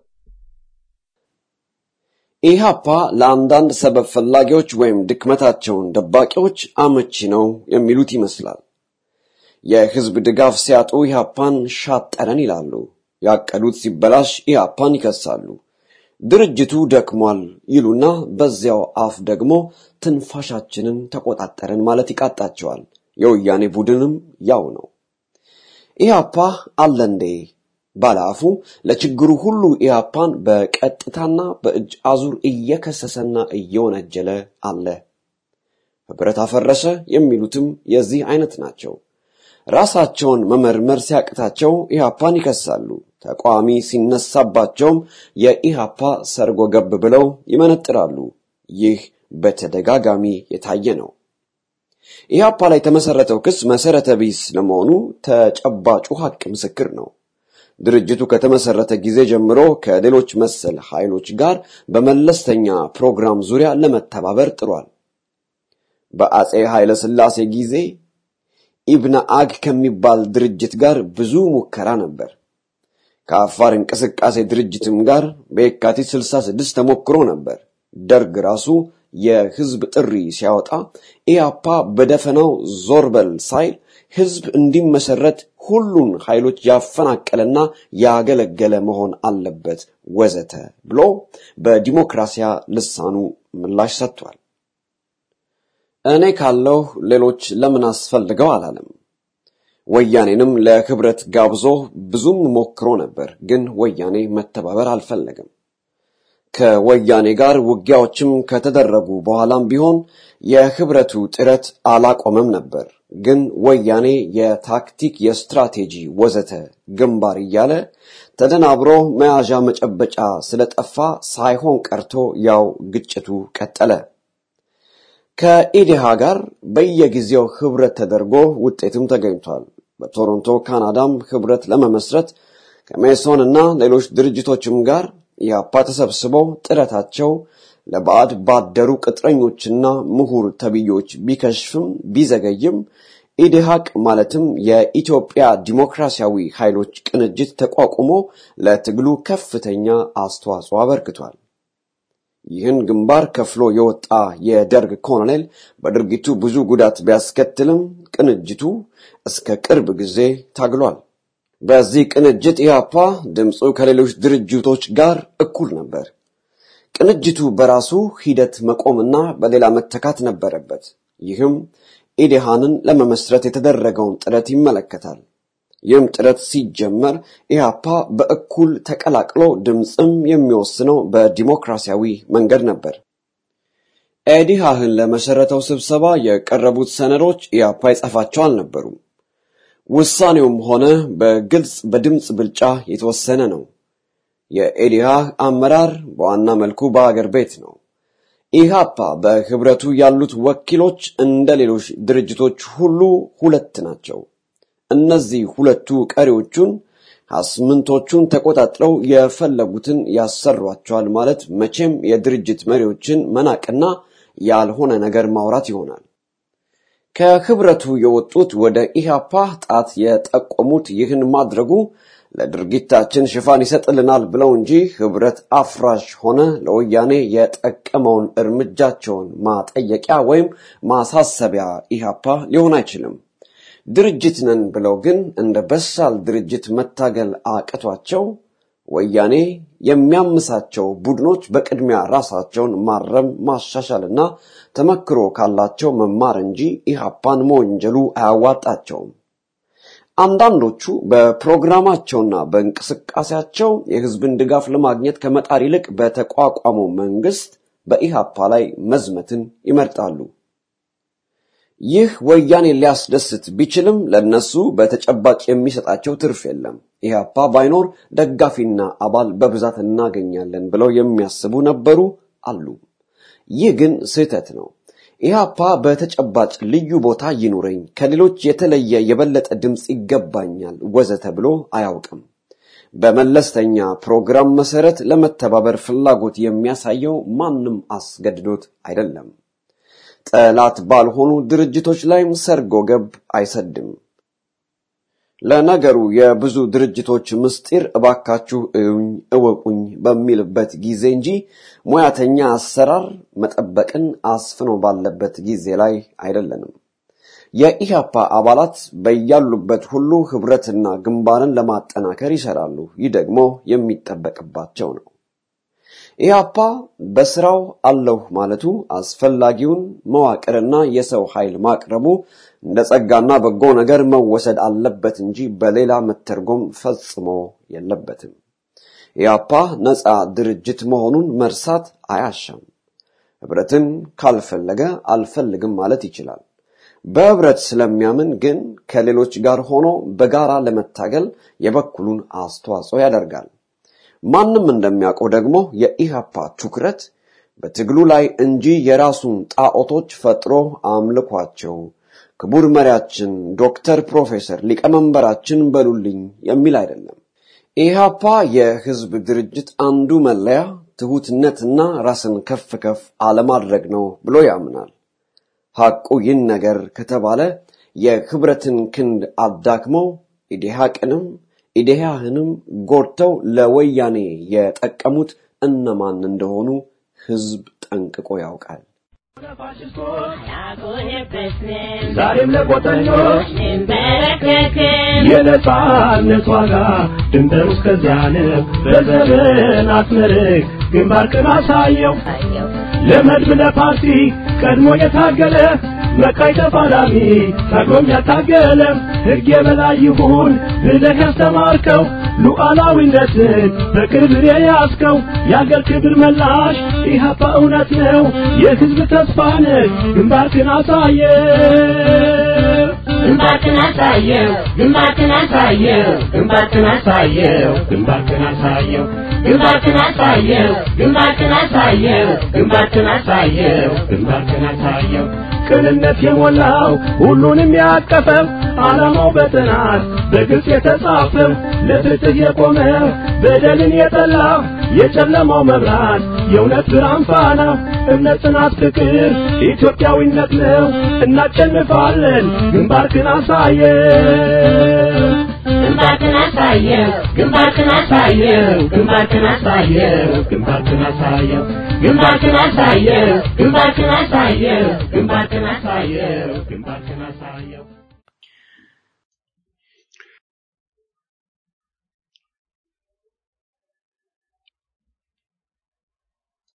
ኢህአፓ ለአንዳንድ ሰበብ ፈላጊዎች ወይም ድክመታቸውን ደባቂዎች አመቺ ነው የሚሉት ይመስላል። የህዝብ ድጋፍ ሲያጡ ኢህአፓን ሻጠረን ይላሉ። ያቀዱት ሲበላሽ ኢህአፓን ይከሳሉ። ድርጅቱ ደክሟል ይሉና በዚያው አፍ ደግሞ ትንፋሻችንን ተቆጣጠረን ማለት ይቃጣቸዋል። የወያኔ ቡድንም ያው ነው። ኢህአፓ አለ እንዴ ባለአፉ ለችግሩ ሁሉ ኢህአፓን በቀጥታና በእጅ አዙር እየከሰሰና እየወነጀለ አለ። ህብረት አፈረሰ የሚሉትም የዚህ አይነት ናቸው። ራሳቸውን መመርመር ሲያቅታቸው ኢህአፓን ይከሳሉ። ተቃዋሚ ሲነሳባቸውም የኢህአፓ ሰርጎ ገብ ብለው ይመነጥራሉ። ይህ በተደጋጋሚ የታየ ነው። ኢህአፓ ላይ የተመሰረተው ክስ መሰረተ ቢስ ለመሆኑ ተጨባጩ ሀቅ ምስክር ነው። ድርጅቱ ከተመሰረተ ጊዜ ጀምሮ ከሌሎች መሰል ኃይሎች ጋር በመለስተኛ ፕሮግራም ዙሪያ ለመተባበር ጥሯል። በአጼ ኃይለ ሥላሴ ጊዜ ኢብነ አግ ከሚባል ድርጅት ጋር ብዙ ሙከራ ነበር። ከአፋር እንቅስቃሴ ድርጅትም ጋር በየካቲት 66 ተሞክሮ ነበር። ደርግ ራሱ የህዝብ ጥሪ ሲያወጣ ኢያፓ በደፈናው ዞር በል ሳይል ህዝብ እንዲመሰረት ሁሉን ኃይሎች ያፈናቀለና ያገለገለ መሆን አለበት ወዘተ ብሎ በዲሞክራሲያ ልሳኑ ምላሽ ሰጥቷል። እኔ ካለሁ ሌሎች ለምን አስፈልገው አላለም። ወያኔንም ለህብረት ጋብዞ ብዙም ሞክሮ ነበር፣ ግን ወያኔ መተባበር አልፈለገም። ከወያኔ ጋር ውጊያዎችም ከተደረጉ በኋላም ቢሆን የህብረቱ ጥረት አላቆመም ነበር። ግን ወያኔ የታክቲክ፣ የስትራቴጂ ወዘተ ግንባር እያለ ተደናብሮ መያዣ መጨበጫ ስለጠፋ ሳይሆን ቀርቶ ያው ግጭቱ ቀጠለ። ከኢዴሃ ጋር በየጊዜው ህብረት ተደርጎ ውጤትም ተገኝቷል። በቶሮንቶ ካናዳም ህብረት ለመመስረት ከሜሶን እና ሌሎች ድርጅቶችም ጋር ኢህአፓ ተሰብስበው ጥረታቸው ለባዕድ ባደሩ ቅጥረኞችና ምሁር ተብዮች ቢከሽፍም ቢዘገይም ኢዴሃቅ ማለትም የኢትዮጵያ ዲሞክራሲያዊ ኃይሎች ቅንጅት ተቋቁሞ ለትግሉ ከፍተኛ አስተዋጽኦ አበርክቷል። ይህን ግንባር ከፍሎ የወጣ የደርግ ኮሎኔል በድርጊቱ ብዙ ጉዳት ቢያስከትልም ቅንጅቱ እስከ ቅርብ ጊዜ ታግሏል። በዚህ ቅንጅት ኢህአፓ ድምፁ ከሌሎች ድርጅቶች ጋር እኩል ነበር። ቅንጅቱ በራሱ ሂደት መቆምና በሌላ መተካት ነበረበት። ይህም ኢዴሃንን ለመመስረት የተደረገውን ጥረት ይመለከታል። ይህም ጥረት ሲጀመር ኢህአፓ በእኩል ተቀላቅሎ ድምፅም የሚወስነው በዲሞክራሲያዊ መንገድ ነበር። ኢዴሃህን ለመሰረተው ስብሰባ የቀረቡት ሰነዶች ኢህአፓ የጻፋቸው አልነበሩም። ውሳኔውም ሆነ በግልጽ በድምፅ ብልጫ የተወሰነ ነው። የኢዴሃህ አመራር በዋና መልኩ በአገር ቤት ነው። ኢህአፓ በህብረቱ ያሉት ወኪሎች እንደ ሌሎች ድርጅቶች ሁሉ ሁለት ናቸው። እነዚህ ሁለቱ ቀሪዎቹን አስምንቶቹን ተቆጣጥረው የፈለጉትን ያሰሯቸዋል ማለት መቼም የድርጅት መሪዎችን መናቅና ያልሆነ ነገር ማውራት ይሆናል። ከህብረቱ የወጡት ወደ ኢህአፓ ጣት የጠቆሙት ይህን ማድረጉ ለድርጊታችን ሽፋን ይሰጥልናል ብለው እንጂ ህብረት አፍራሽ ሆነ ለወያኔ የጠቀመውን እርምጃቸውን ማጠየቂያ ወይም ማሳሰቢያ ኢህአፓ ሊሆን አይችልም። ድርጅት ነን ብለው ግን እንደ በሳል ድርጅት መታገል አቅቷቸው ወያኔ የሚያምሳቸው ቡድኖች በቅድሚያ ራሳቸውን ማረም ማሻሻልና ተመክሮ ካላቸው መማር እንጂ ኢህአፓን መወንጀሉ አያዋጣቸውም። አንዳንዶቹ በፕሮግራማቸውና በእንቅስቃሴያቸው የህዝብን ድጋፍ ለማግኘት ከመጣር ይልቅ በተቋቋመው መንግስት በኢህአፓ ላይ መዝመትን ይመርጣሉ። ይህ ወያኔ ሊያስደስት ቢችልም ለነሱ በተጨባጭ የሚሰጣቸው ትርፍ የለም። ኢህአፓ ባይኖር ደጋፊና አባል በብዛት እናገኛለን ብለው የሚያስቡ ነበሩ አሉ። ይህ ግን ስህተት ነው። ኢህአፓ በተጨባጭ ልዩ ቦታ ይኑረኝ፣ ከሌሎች የተለየ የበለጠ ድምፅ ይገባኛል ወዘተ ብሎ አያውቅም። በመለስተኛ ፕሮግራም መሰረት ለመተባበር ፍላጎት የሚያሳየው ማንም አስገድዶት አይደለም። ጠላት ባልሆኑ ድርጅቶች ላይም ሰርጎ ገብ አይሰድም። ለነገሩ የብዙ ድርጅቶች ምስጢር እባካችሁ እዩኝ እወቁኝ በሚልበት ጊዜ እንጂ ሙያተኛ አሰራር መጠበቅን አስፍኖ ባለበት ጊዜ ላይ አይደለንም። የኢህአፓ አባላት በያሉበት ሁሉ ህብረትና ግንባርን ለማጠናከር ይሰራሉ። ይህ ደግሞ የሚጠበቅባቸው ነው። ኢህአፓ በስራው አለሁ ማለቱ አስፈላጊውን መዋቅርና የሰው ኃይል ማቅረቡ እንደ ጸጋና በጎ ነገር መወሰድ አለበት እንጂ በሌላ መተርጎም ፈጽሞ የለበትም። ኢህአፓ ነፃ ድርጅት መሆኑን መርሳት አያሻም። ህብረትን ካልፈለገ አልፈልግም ማለት ይችላል። በህብረት ስለሚያምን ግን ከሌሎች ጋር ሆኖ በጋራ ለመታገል የበኩሉን አስተዋጽኦ ያደርጋል። ማንም እንደሚያውቀው ደግሞ የኢህአፓ ትኩረት በትግሉ ላይ እንጂ የራሱን ጣዖቶች ፈጥሮ አምልኳቸው ክቡር መሪያችን ዶክተር ፕሮፌሰር ሊቀመንበራችን በሉልኝ የሚል አይደለም። ኢህአፓ የህዝብ ድርጅት አንዱ መለያ ትሁትነትና ራስን ከፍ ከፍ አለማድረግ ነው ብሎ ያምናል። ሐቁ ይህን ነገር ከተባለ የህብረትን ክንድ አዳክመው ኢዴሃቅንም ኢዴሃህንም ጎድተው ለወያኔ የጠቀሙት እነማን እንደሆኑ ህዝብ ጠንቅቆ ያውቃል። ዛሬም ለቆጠኞች የነጻነት ዋጋ ድንበሩ እስከዚያ ነው። በዘመን አስመርቅ ግንባርክን አሳየው ለመድብ ለፓርቲ ቀድሞ የታገለ መቃይ ተፋላሚ ታግሎም ያታገለ ሕግ የበላይ ይሁን ብለህ ያስተማርከው ሉዓላዊነትን በክብር የያዝከው የአገር ክብር መላሽ ኢህአፓ እውነት ነው የሕዝብ ተስፋ ነህ ግንባርክን አሳየ ግንባርክን አሳየው ግንባርክን አሳየው ግንባርክን አሳየው ግንባርክን አሳየው ግንባርክን አሳየው ግንባርክን አሳየው ግንባርክን አሳየው ግንባርክን አሳየው ቅንነት የሞላው ሁሉንም ያቀፈው ዓላማው በጥናት በግልጽ የተጻፈው ለፍትህ የቆመ በደልን የጠላ የጨለማው መብራት የእውነት ብርሃን ፋና እምነት፣ ጽናት፣ ፍቅር ኢትዮጵያዊነት ነው። እናሸንፋለን። ግንባርክን አሳየው ግንባርክን አሳየው ግንባርክን አሳየው ግንባርክን አሳየው ግንባርክን አሳየው ግንባርክን አሳየው ግንባርክን አሳየው ግንባርክን አሳየው ግንባርክን አሳየው